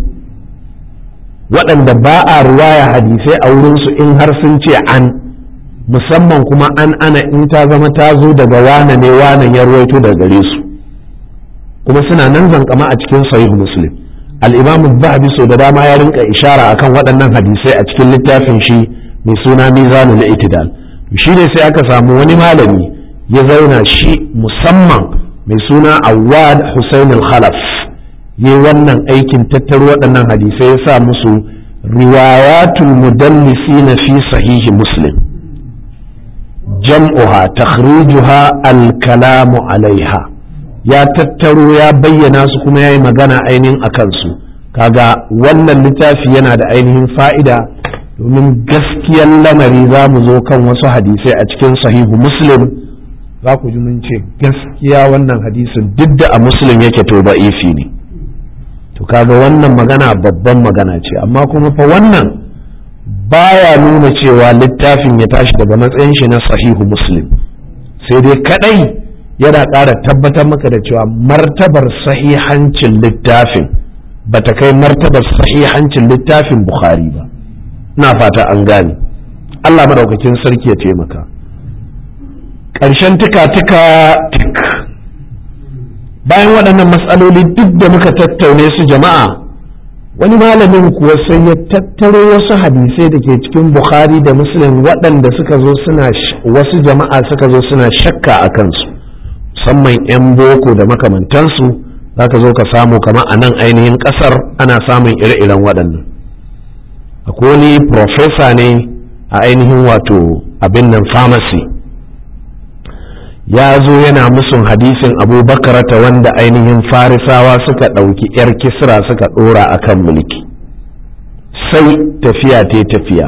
waɗanda ba a ruwaya hadisai a wurinsu in har sun ce an musamman kuma an ana in ta zama ta zo daga wane ne wane ya ruwaito daga gare su kuma suna nan zankama a cikin sahihu muslim al-imam zahabi so da dama ya rinka ishara akan waɗannan hadisai a cikin littafin shi mai suna mizanul itidal shi ne sai aka samu wani malami ya zauna shi musamman mai suna awad husain al-khalaf yi wannan aikin tattaro waɗannan hadisai ya sa musu riwayatul mudallisi na fi sahihi muslim jam'uha takhrijuha al-kalamu alaiha ya tattaro ya bayyana su kuma ya yi magana ainihin a kansu kaga wannan littafi yana da ainihin fa'ida domin gaskiyar lamari za mu zo kan wasu hadisai a cikin sahihu muslim za ku ji mun ce gaskiya wannan hadisin duk da a muslim yake to ba ifi ne to kaga wannan magana babban magana ce amma kuma fa wannan baya nuna cewa littafin ya tashi daga matsayin shi na sahihu muslim sai dai kadai yana ƙara tabbatar maka da cewa martabar sahihancin littafin bata kai martabar sahihancin littafin bukhari ba na fata an gane Allah madaukakin sarki ya taimaka ƙarshen tuka-tuka tik bayan waɗannan matsaloli duk da muka tattaune su jama'a wani malamin kuwa sai ya tattaro wasu hadisai da ke cikin bukhari da muslim waɗanda suka zo suna wasu jama'a suka zo suna shakka a kansu musamman 'yan boko da makamantansu za ka zo ka samu kama a nan ainihin ƙasar ana samun ire-iren waɗannan akwai wani profesa ne a ainihin wato abin nan pharmacy ya zo yana musun hadisin abubakar ta wanda ainihin farisawa suka ɗauki 'yar kisra suka ɗora a kan mulki sai tafiya ta tafiya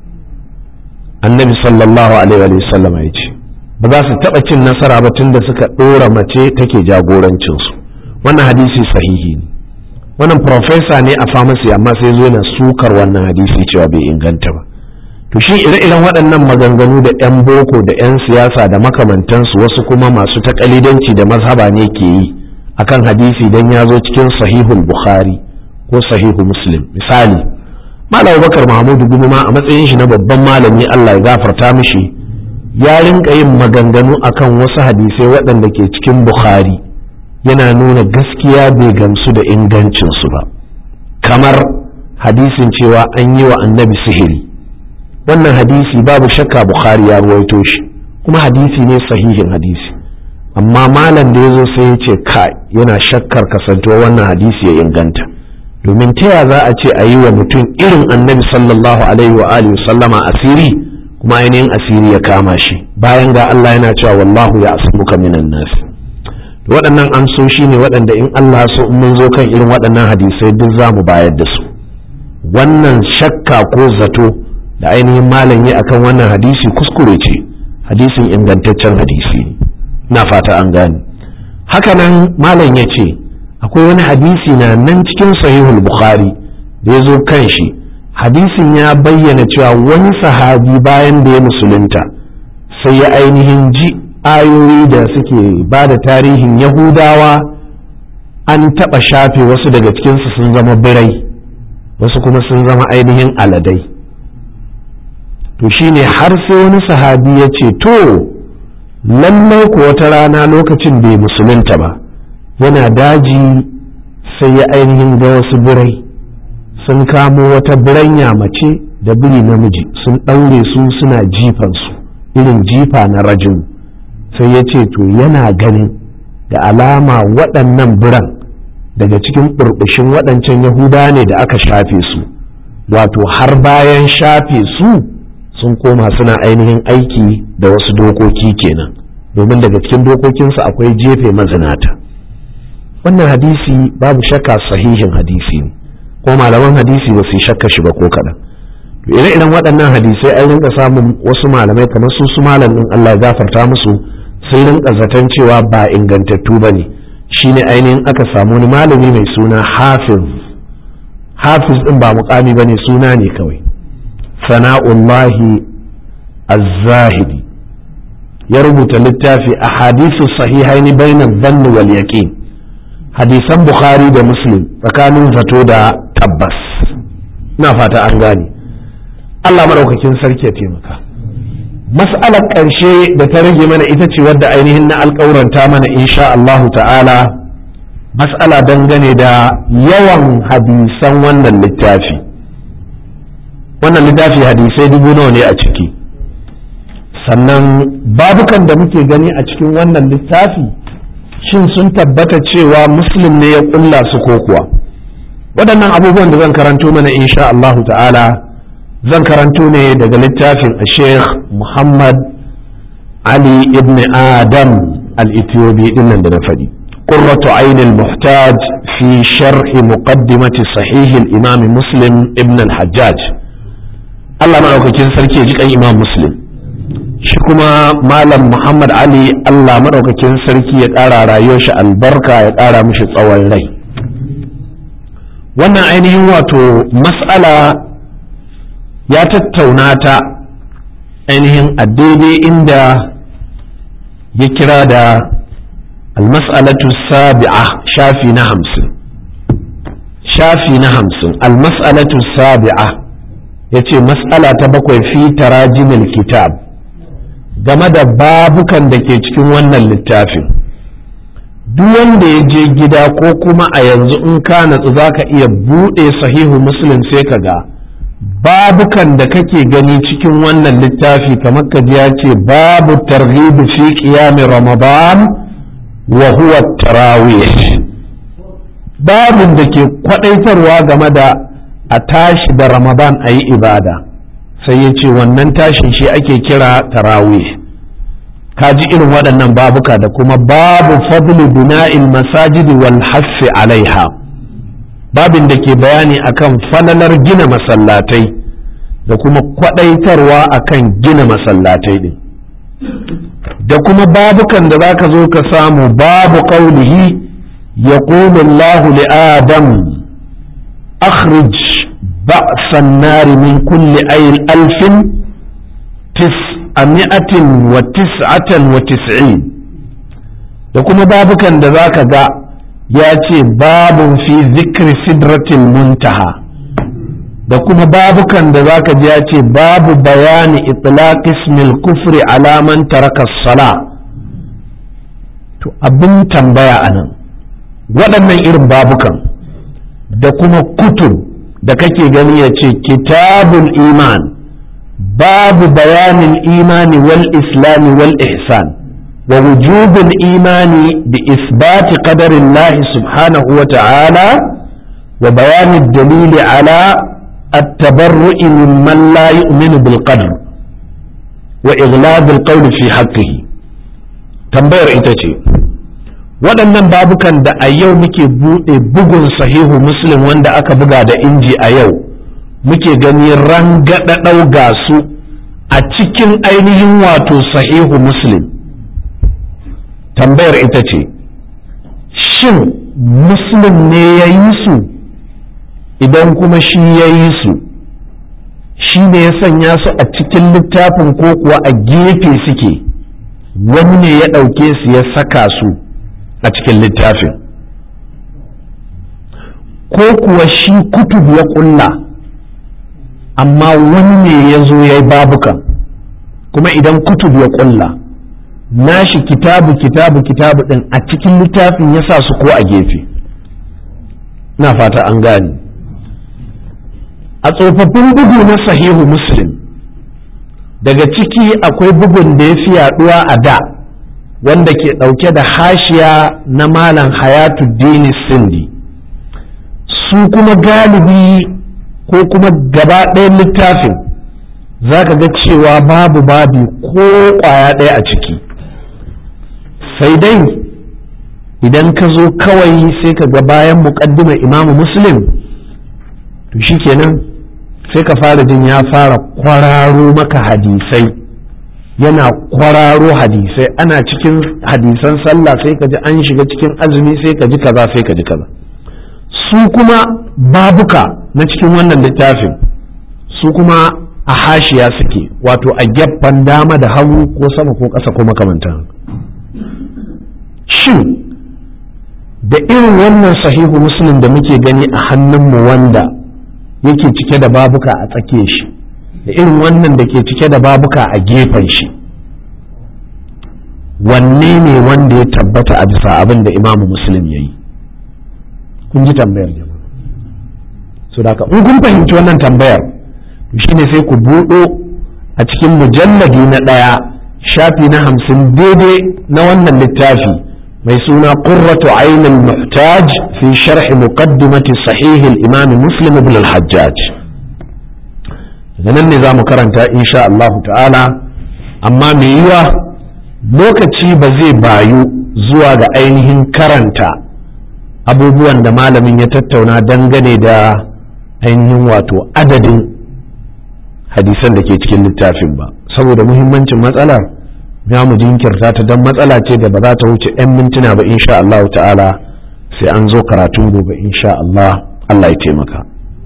annabi sallallahu alaihi wasallama ya ce ba za su taɓa cin nasara ba tun da suka ɗora mace take jagorancinsu wannan hadisi sahihi ne wannan profesa ne a famasi amma sai zo yana sukar wannan hadisi cewa bai inganta ba to shi ire-iren waɗannan maganganu da 'yan boko da 'yan siyasa da makamantansu wasu kuma masu takalidanci da mazhaba ne ke yi akan hadisi dan ya zo cikin sahihul bukhari ko sahihu muslim misali malam bakar mahmudu gumuma a matsayin shi na babban malami allah ya gafarta mishi ya rinka yin maganganu akan wasu hadisai waɗanda ke cikin bukhari yana nuna gaskiya bai gamsu da ingancinsu ba kamar hadisin cewa an yi wa annabi sihiri wannan hadisi babu shakka bukhari ya ruwaito shi kuma hadisi ne sahihin hadisi amma malam da ya zo sai ya ce ka yana shakkar kasantuwa wannan hadisi ya inganta domin ta ya za a ce a yi wa mutum irin annabi sallallahu alaihi wa alihi sallama asiri kuma ainihin asiri ya kama shi bayan ga Allah yana cewa wallahu ya asmuka minan nas waɗannan amsoshi ne waɗanda in Allah so in mun zo kan irin waɗannan hadisai duk za mu bayar da su wannan shakka ko zato da ainihin malam yi akan wannan hadisi kuskure ce hadisin ingantaccen hadisi na fata an gane hakanan malam ya ce akwai wani hadisi na nan cikin sahihul bukhari da ya zo kan shi hadisin ya bayyana cewa wani sahabi bayan da ya musulunta sai ya ainihin ji ayoyi da suke ba da tarihin yahudawa an taɓa shafe wasu daga cikinsu sun zama birai wasu kuma sun zama ainihin aladai to shine har sai wani sahabi ya ce to lallai ko wata rana lokacin bai musulunta ba yana daji sai ya ainihin ga wasu birai sun kamo wata biranya mace da biri namiji sun ɗaure su suna jifansu irin jifa na rajin sai ya ce to yana ganin da alama waɗannan biran daga cikin ɓurɓushin waɗancan yahuda ne da aka shafe su wato har bayan shafe su sun koma suna ainihin aiki da wasu dokoki kenan domin daga cikin dokokinsu akwai jefe mazinata wannan hadisi babu shakka sahihin hadisi ne ko malaman hadisi ba su shakka shi ba ko kaɗan to ire-iren waɗannan hadisai an rinka samun wasu malamai kamar su su malamin Allah ya gafarta musu sai rinka zaton cewa ba ingantattu ba ne shine ainihin aka samu wani malami mai suna hafiz hafiz ɗin ba mukami ba ne suna ne kawai sana'ullahi az-zahidi ya rubuta littafi a hadisu sahihaini bainan zanni wal yaqin hadisan bukhari da muslim tsakanin zato da tabbas ina fata an gane Allah maɗaukakin sarki ya taimaka mas'alar ƙarshe da ta rage mana ita ce wadda ainihin na alƙauranta mana insha Allahu ta'ala mas'ala dangane da yawan hadisan wannan littafi wannan littafi hadisai dubu nawa ne a ciki sannan babukan da muke gani a cikin wannan littafi shin sun tabbata cewa muslim ne ya ƙulla su ko kuwa waɗannan abubuwan da zan karanto mana insha Allahu ta'ala zan karanto ne daga littafin sheikh muhammad ali ibn adam al-ethiopi dinnan da na faɗi قرة عين المحتاج في شرح مقدمة صحيح الإمام مسلم ابن الحجاج Allah maɗaukakin sarki ya ji kan imam muslim shi kuma malam muhammad ali Allah maɗaukakin sarki ya ƙara rayuwar shi albarka ya ƙara mishi tsawon rai wannan ainihin wato mas'ala ya tattauna ta ainihin a daidai inda ya kira da almas'alatu sabi'a shafi na hamsin shafi na hamsin almas'alatu sabi'a ya ce mas'ala ta bakwai fi tarajimil kitab game da babukan da ke cikin wannan littafin duk wanda ya je gida ko kuma a yanzu in ka natsu za ka iya buɗe sahihu muslim sai ka ga babukan da kake gani cikin wannan littafi kamar ka ji ya ce babu targhib fi qiyam ramadan wa huwa tarawih babin da ke kwadaitarwa game da a tashi da ramadan a yi ibada sai ya ce wannan tashin shi ake kira tarawih ka ji irin waɗannan babuka da kuma babu fadlu bina'il masajidi wal hassi alaiha babin da ke bayani akan falalar gina masallatai da kuma kwadaitarwa akan gina masallatai din da kuma babukan da zaka zo ka samu babu qaulihi yaqulu Allahu li Adam akhrij ba'sa an-nar min kulli ayl alfin tis'ami'atin wa tis'atan wa tis'in da kuma babukan da zaka ga ya ce babun fi zikri sidratil muntaha da kuma babukan da zaka ji ya ce babu bayani itlaq ismil kufri alaman taraka sala to abin tambaya anan waɗannan irin babukan da kuma kutub da kake gani ya ce kitabul iman babu bayanin imani wal islami wal ihsan ووجوب الإيمان بإثبات قدر الله سبحانه وتعالى وبيان الدليل على التبرؤ ممن لا يؤمن بالقدر وإغلاظ القول في حقه tambayar ita ce waɗannan babukan da a yau muke buɗe bugun sahihu muslim wanda aka buga da inji a yau muke gani rangada ɗauga su a cikin ainihin wato sahihu muslim tambayar ita ce shin muslim ne ya yi su idan kuma shi ya yi su shi ne ya sanya su a cikin littafin ko kuwa a gefe suke wani ne ya ɗauke su ya saka su a cikin littafin ko kuwa shi kutub ya ƙulla amma wani ne ya zo ya yi babukan kuma idan kutub ya ƙulla nashi kitabu kitabu kitabu din a cikin littafin ya sa su ko a gefe na fata an gane a tsofaffin bugu na sahihu muslim daga ciki akwai bugun da ya fi yaduwa a da wanda ke ɗauke da hashiya na malam hayatuddini sindi su kuma galibi ko kuma gaba ɗayan littafin za ka ga cewa babu babi ko ƙwaya ɗaya a ciki sai dai idan ka zo kawai sai ka ga bayan muƙaddimar imamu muslim to shikenan sai ka fara jin ya fara kwararo maka hadisai yana kwararo hadisai ana cikin hadisan sallah sai ka ji an shiga cikin azumi sai ka ji kaza sai ka ji kaza su kuma babuka na cikin wannan littafin su kuma a hashiya suke wato a gefen dama da hagu ko sama ko ƙasa ko makamantan shin da irin wannan sahihu muslim da muke gani a hannunmu wanda yake cike da babuka a tsake shi da irin wannan da ke cike da babuka a gefen shi wanne ne wanda ya tabbata a bisa abin da imamu muslim ya yi kun ji tambayar jama'a so da in kun fahimci wannan tambayar shine sai ku buɗo a cikin mujalladi na ɗaya shafi na hamsin daidai na wannan littafi mai suna qurratu ainul muhtaj fi sharh muqaddimati sahih al-imam muslim ibn al-hajjaj nan ne zamu karanta insha Allah ta'ala amma me yiwa lokaci ba zai bayu zuwa ga ainihin karanta abubuwan da malamin ya tattauna dangane da ainihin wato adadin hadisan da ke cikin littafin ba saboda muhimmancin matsalar za mu jinkirta ta don matsala ce da ba za ta wuce 'yan mintuna ba insha Allah ta'ala sai an zo karatun gobe insha Allah Allah ya taimaka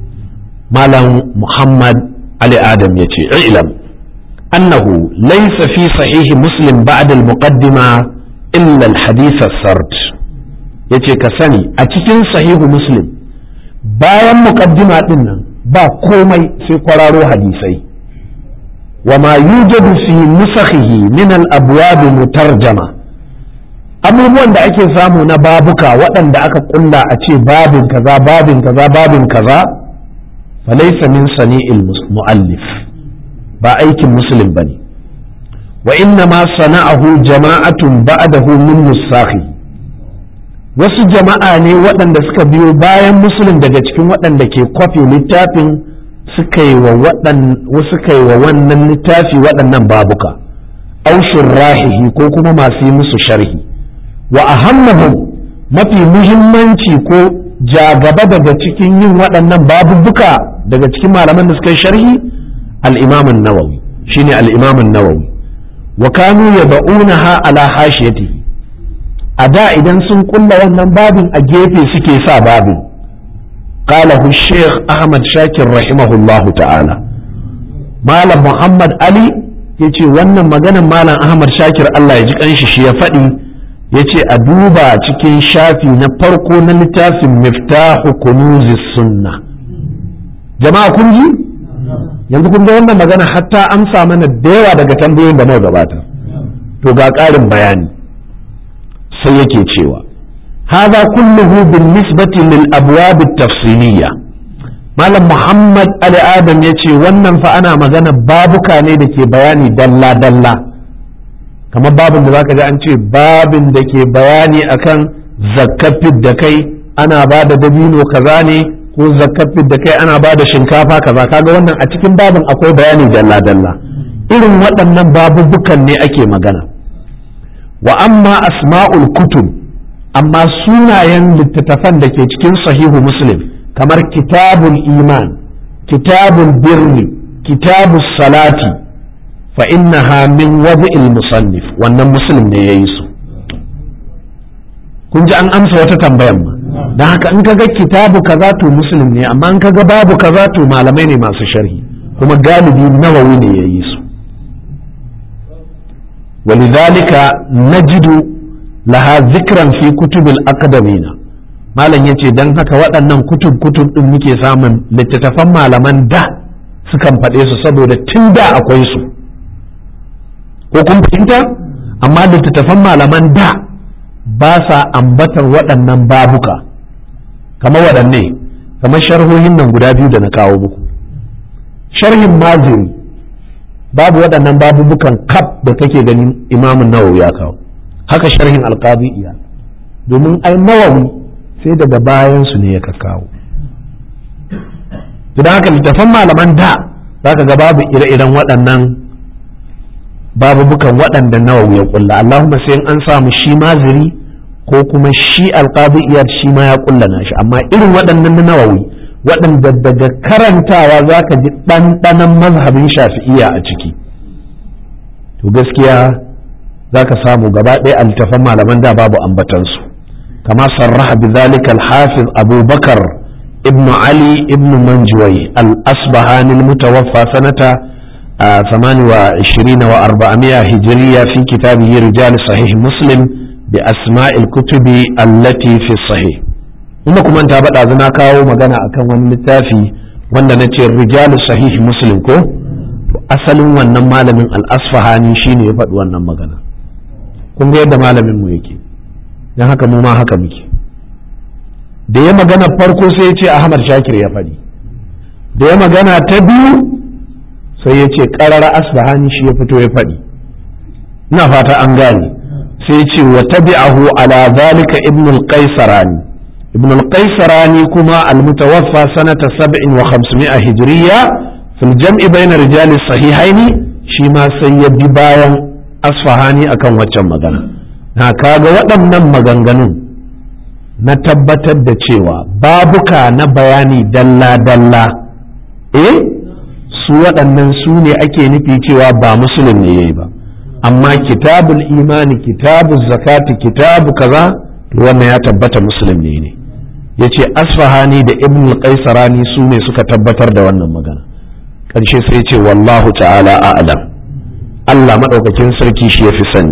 malam muhammad ali adam ya ce ilam annahu laysa fi sahihi muslim ba'da al-muqaddima illa al-hadith as-sard yace ka sani a cikin sahihu muslim bayan muqaddima din nan ba komai sai kwararo hadisai وما يوجد في نسخه من الأبواب مترجمة abubuwan da ake samu na babuka waɗanda aka ƙulla a ce babin kaza babin kaza babin kaza falaisa min sani'il mu'allif ba aikin muslim bane wa inna ma sana'ahu jama'atun ba'dahu min nusakhi wasu jama'a ne waɗanda suka biyo bayan muslim daga cikin waɗanda ke kwafi littafin suka yi wa wannan littafi waɗannan babuka aushin rahihi ko kuma masu yi musu sharhi wa ahammahum mafi muhimmanci ko jagaba daga cikin yin waɗannan babubuka daga cikin malaman da suka yi sharhi al'imamun nawawi shine al'imamun nawawi wa kanu ya ba'unaha ala hashiyatihi a da idan sun kulla wannan babin a gefe suke sa babin قاله الشيخ أحمد شاكر رحمه الله تعالى مالم محمد علي yace wannan maganan malam Ahmad Shakir Allah ya ji kanshi shi ya faɗi yace a duba cikin shafi na farko na littafin Miftahu Kunuzis Sunna jama'a kun ji yanzu kun ga wannan magana hatta amsa mana da yawa daga tambayoyin da muka gabata to ga ƙarin bayani sai yake cewa هذا كله بالنسبة للأبواب التفصيلية مالم محمد علي آدم يتي ونن فأنا مغانا بابك نيدك بياني دلا دلا كما باب ذاك جاء أنت باب دك بياني أكن زكاة الدكي أنا بعد دبينو كذاني ko zakafin da kai ana ba da shinkafa kaza kaga wannan a cikin babin akwai bayani dalla dalla irin waɗannan babubukan ne ake magana wa amma asma'ul kutub amma sunayen littattafan da ke cikin sahihu muslim kamar kitabul iman kitabul birni kitabul salati fa innaha min wad'il musannif wannan muslim ne yayi su kun ji an amsa wata tambayan ma don haka in kaga kitabu kaza to muslim ne amma in kaga babu kaza to malamai ne masu sharhi kuma galibi nawawi ne yayi su ولذلك نجد laha zikran fi kutubil akadamina malam ya ce don haka waɗannan kutub kutub ɗin muke samun littattafan malaman da sukan faɗe su saboda tun da akwai su ko kun fahimta amma littattafan malaman da ba sa ambatar waɗannan babuka kamar waɗanne kamar sharhohin nan guda biyu da na kawo muku sharhin maziri babu waɗannan babubukan kaf da kake ganin imamun nawawi ya kawo haka sharhin alqadi iya domin ai nawawi sai daga bayan su ne ya kawo to dan haka littafan malaman da zaka ga babu ire-iren waɗannan babubukan waɗanda nawawi ya kulla Allahumma sai an samu shi maziri ko kuma shi alqadi iya shi ma ya kulla nashi amma irin waɗannan na nawawi waɗanda daga karantawa zaka ji ɗanɗanon mazhabin shafi'iyya a ciki to gaskiya za ka samu gaba ɗaya a littafan malaman da babu ambatansu kama sarraha bi zalika al-hafiz abubakar ibn ali ibn manjuwai al-asbahani al-mutawaffa sanata ثمان وعشرين وأربعمائة هجرية في كتابه رجال صحيح مسلم بأسماء الكتب التي في الصحيح kuma kuma ta bada zana kawo magana akan wani littafi wanda na ce rijalu sahih muslim ko to asalin wannan malamin al-asfahani shine ya faɗi wannan magana kun ga yadda malamin mu yake don haka mu ma haka muke da ya magana farko sai ya ce ahmad shakir ya faɗi da ya magana ta biyu sai ya ce ƙarara asbahani shi ya fito ya faɗi ina fata an gane sai ya ce wa tabi'ahu ala zalika ibn al-qaisarani ibn al-qaisarani kuma al-mutawaffa sanata 700 hijriya fil jam'i bayna rijal sahihaini shi ma sai ya bi bayan asfahani akan waccan magana na kaga waɗannan maganganun na tabbatar da cewa babuka na bayani dalla-dalla eh su waɗannan su ne ake nufi cewa ba musulun ne yayi ba amma kitabul imani kitabul zakati kitabu kaza wannan ya tabbata musulun ne ne yace asfahani da ibn al-qaisarani su ne suka tabbatar da wannan magana ƙarshe sai ce wallahu ta'ala a'lam Allah maɗaukakin sarki shi ya fi sani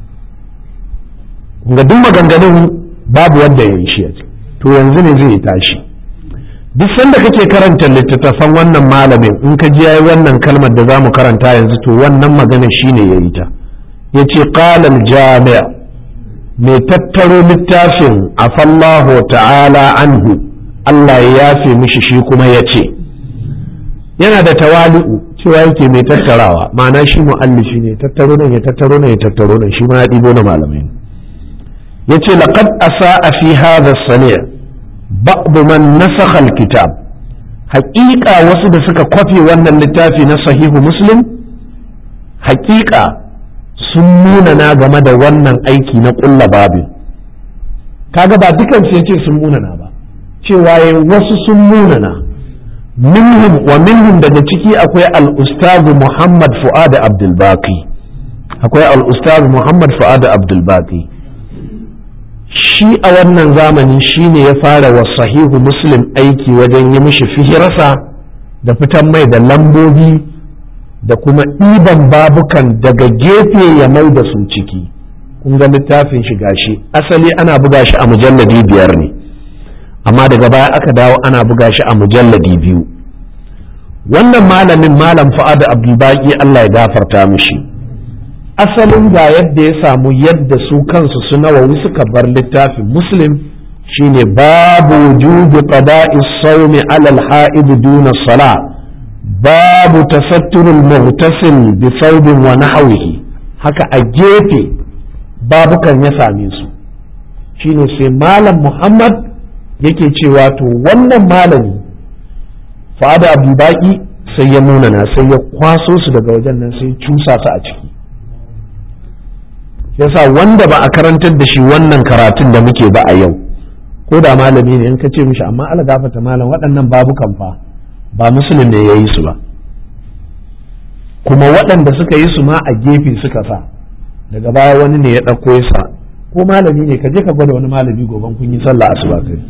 ga duk maganganun babu wanda ya yi shi to yanzu ne zai tashi duk sanda kake karanta littattafan wannan malamin in ka ji yayi wannan kalmar da zamu karanta yanzu to wannan magana shine yayi ta yace qala al-jami' mai tattaro littafin afallahu ta'ala anhu Allah ya yafe mishi shi kuma yace yana da tawali'u cewa yake mai tattarawa ma'ana shi mu'allifi ne tattaro nan ya tattaro nan ya tattaro nan shi ma ya ɗibo na malamai yace laqad asa'a fi hadha as-sani' ba'd man nasakha al-kitab haƙiƙa wasu da suka kwafe wannan littafi na sahihu muslim haƙiƙa sun munana game da wannan aiki na ƙulla babin kaga ba dukan su yace sun munana ba cewa wasu sun munana minhum wa minhum daga ciki akwai al-ustaz Muhammad Fuad Abdul Baqi akwai al-ustaz Muhammad Fuad Abdul Baqi shi a wannan zamani shine ya fara wa sahihu muslim aiki wajen yi mishi fihirasa da fitan mai da lambobi da kuma ɗiban babukan daga gefe ya mai da su ciki kun ga littafin shi gashi asali ana buga shi a mujalladi biyar ne amma daga baya aka dawo ana buga shi a mujalladi biyu wannan malamin malam fa'ad abdulbaki Allah ya gafarta mishi asalin ga yadda ya samu yadda su kansu su nawawi suka bar littafin muslim shine babu wujubi qada'i sawmi ala al-ha'id duna sala babu tasatturul mughtasil bi thawbin wa nahwihi haka a gefe babukan ya same su shine sai malam muhammad yake cewa to wannan malami fa'ada abubaki sai ya munana sai ya kwaso su daga wajen nan sai cusa su a ciki yasa wanda ba a karantar da shi wannan karatun da muke ba a yau ko da malami ne in ka ce mishi amma ala gafata malam waɗannan babukan fa ba musulun ne ya yi su ba kuma waɗanda suka yi su ma a gefe suka sa daga baya wani ne ya ɗauko ya sa ko malami ne ka je ka gwada wani malami goban kun yi sallah asuba kai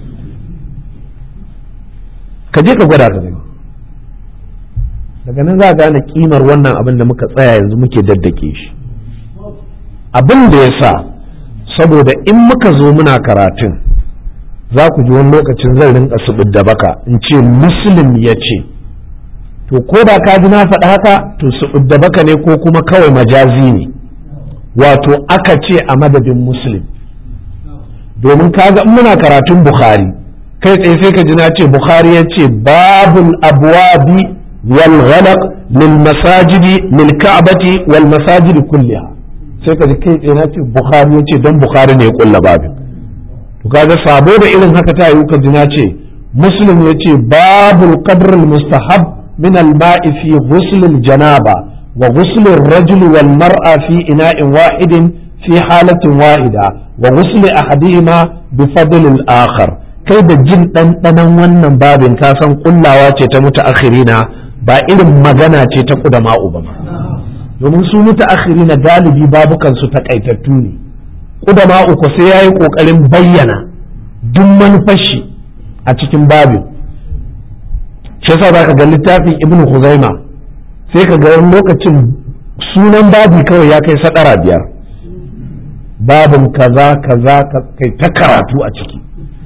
ka je ka gwada ka gani daga nan za a gane kimar wannan abin da muka tsaya yanzu muke daddake shi abin da ya sa saboda in muka zo muna karatun za ku ji wani lokacin zan rinka su da baka in ce muslim ya ce to ko da ka ji na faɗa haka to su da baka ne ko kuma kawai majazi ne wato aka ce a madadin muslim domin kaga in muna karatun bukhari kai tsaye sai ka ji na ce bukhari ya ce babul abwabi wal ghalaq lil masajidi lil ka'bati wal masajidi kulliha sai ka ji kai tsaye na ce bukhari ya ce don bukhari ne ya kulla babin to kaga sabo da irin haka ta yi ka ji na ce muslim ya ce babul qadr al mustahab min al ma'i fi ghusl al janaba wa ghusl al rajul wal mar'a fi ina'in wahidin fi halatin wahida wa ghusl ahadihima bi fadl al akhar kai da jin ɗanɗanon wannan babin ka san kullawa ce ta mutaakhirina ba irin magana ce ta kudama uba ba domin su mutaakhirina galibi babukan su takaitattu ne kudama uku sai yayi kokarin bayyana duk manufashi a cikin babin shi yasa zaka ga littafin ibnu huzaima sai ka ga lokacin sunan babi kawai ya kai sadara biyar babin kaza kaza kai ta karatu a ciki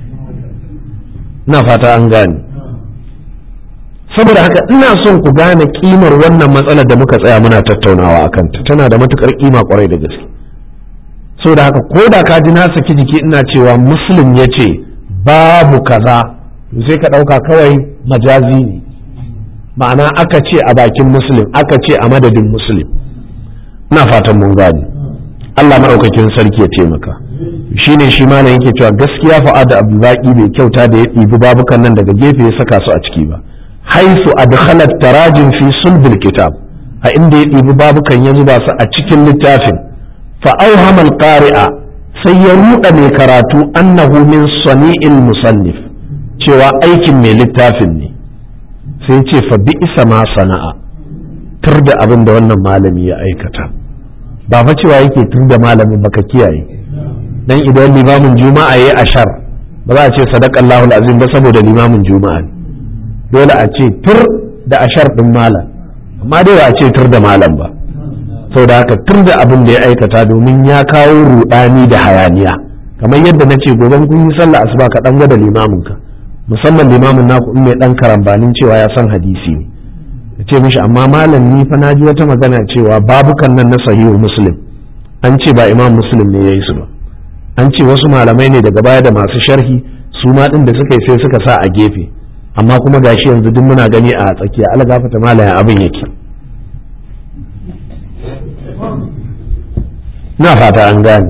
na fata an gane saboda haka ina son ku gane kimar wannan matsalar da muka tsaya muna tattaunawa a kanta tana da matukar kima kwarai da gaske saboda haka ko da ka ji na saki jiki ina cewa muslim ya ce babu kaza to sai ka ɗauka kawai majazi ne ma'ana aka ce a bakin muslim aka ce a madadin muslim ina fatan mun gane Allah maɗaukakin sarki ya taimaka shine shi ma yake cewa gaskiya fa'ad abdulbaki bai kyauta da ya ɗibi babukan nan daga gefe ya saka su a ciki ba haisu adkhalat tarajin fi sulbil kitab a inda ya ɗibi babukan ya zuba su a cikin littafin fa auhama alqari'a sai ya ruɗa mai karatu annahu min sani'il musannif cewa aikin mai littafin ne sai ce fa bi isa ma sana'a tur da abin da wannan malami ya aikata ba fa cewa yake tur da malamin baka kiyaye dan idan limamin juma'a yayi ashar ba za a ce sadaqallahu azim ba saboda limamin juma'a ne dole a ce tur da ashar din malam amma dai ba a ce tur da malam ba saboda haka tur da abin da ya aikata domin ya kawo rudani da hayaniya kamar yadda na ce gobe kun yi sallah asuba ka dan gwada limamin ka musamman limamin naku in mai dan karambanin cewa ya san hadisi ne ya ce mishi amma malam ni fa naji wata magana cewa babukan nan na sahihu muslim an ce ba imam muslim ne yayi su ba an ce wasu malamai ne daga baya da masu sharhi su ma din da suka yi sai suka sa a gefe amma kuma gashi yanzu duk muna gani a tsakiya algafata malayan abin yake na fata an gane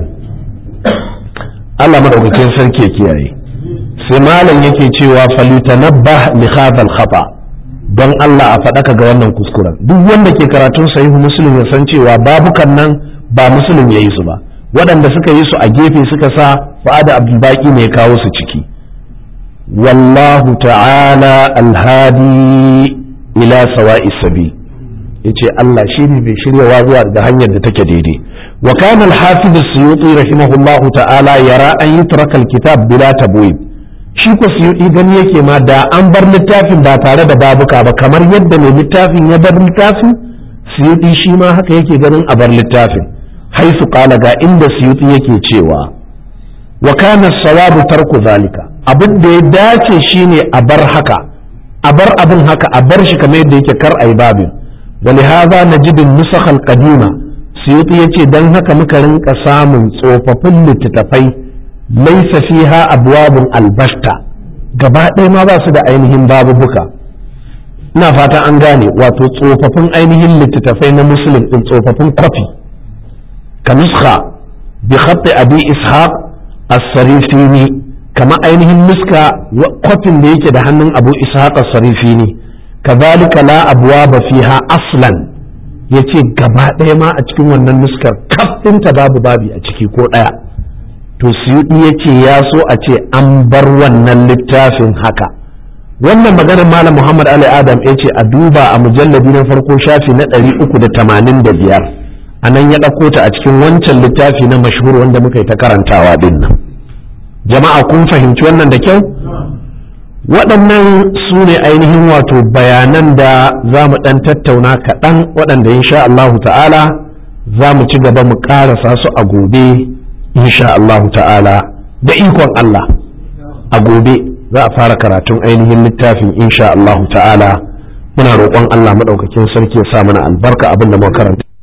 Allah madaukakin sarki ya kiyaye sai malam yake cewa falutanabbah li hadha khata don Allah a faɗaka ga wannan kuskuren duk wanda ke karatun sahihu muslim ya san cewa babukan nan ba muslim ya yi su ba waɗanda suka yi su a gefe suka sa fa'ada abdulbaki ne ya kawo su ciki wallahu ta'ala alhadi ila sawa'i sabi yace Allah shine bai shiryawa zuwa ga hanyar da take daidai wa kana al-hafiz as-suyuti rahimahullahu ta'ala yara an yutraka al-kitab bila tabwib shi ko suyuti gani yake ma da an bar littafin ba tare da babuka ba kamar yadda mai littafin ya bar littafin suyuti shi ma haka yake ganin a bar littafin haisu kala ga inda suyuti yake cewa wa kana sawabu tarku zalika abin da ya dace shine a bar haka a bar abin haka a bar shi kamar yadda yake kar ayi babin ولهذا نجد النسخ القديمة سيوطي يتي دن هكا مكرن قسام صوففن لتتفي ليس فيها أبواب البشتة gaba ɗaya ma ba su da ainihin babubuka ina fata an gane wato tsofaffin ainihin littattafai na musulun ɗin tsofaffin kwafi ka nuska bi khatti abi ishaq as-sarifini kama ainihin nuska kwafin da yake da hannun abu ishaq as-sarifini kazalika la abwaba fiha aslan yace gaba ɗaya ma a cikin wannan nuskar kafinta babu babi a ciki ko ɗaya to suyuɗi yace ya so a ce an bar wannan littafin haka wannan maganar malam muhammad ali adam ya ce a duba a mujalladi na farko shafi na ɗari uku da tamanin da biyar a nan ya ɗauko ta a cikin wancan littafi na mashhur wanda muka yi ta karantawa din nan jama'a kun fahimci wannan da kyau waɗannan su ne ainihin wato bayanan da za mu ɗan tattauna kaɗan waɗanda insha Allahu ta'ala za mu ci gaba mu ƙarasa su a gobe insha Allahu ta'ala da ikon Allah a gobe za a fara karatun ainihin littafin insha Allahu ta'ala muna roƙon Allah maɗaukakin sarki ya sa mana albarka abin da muka karanta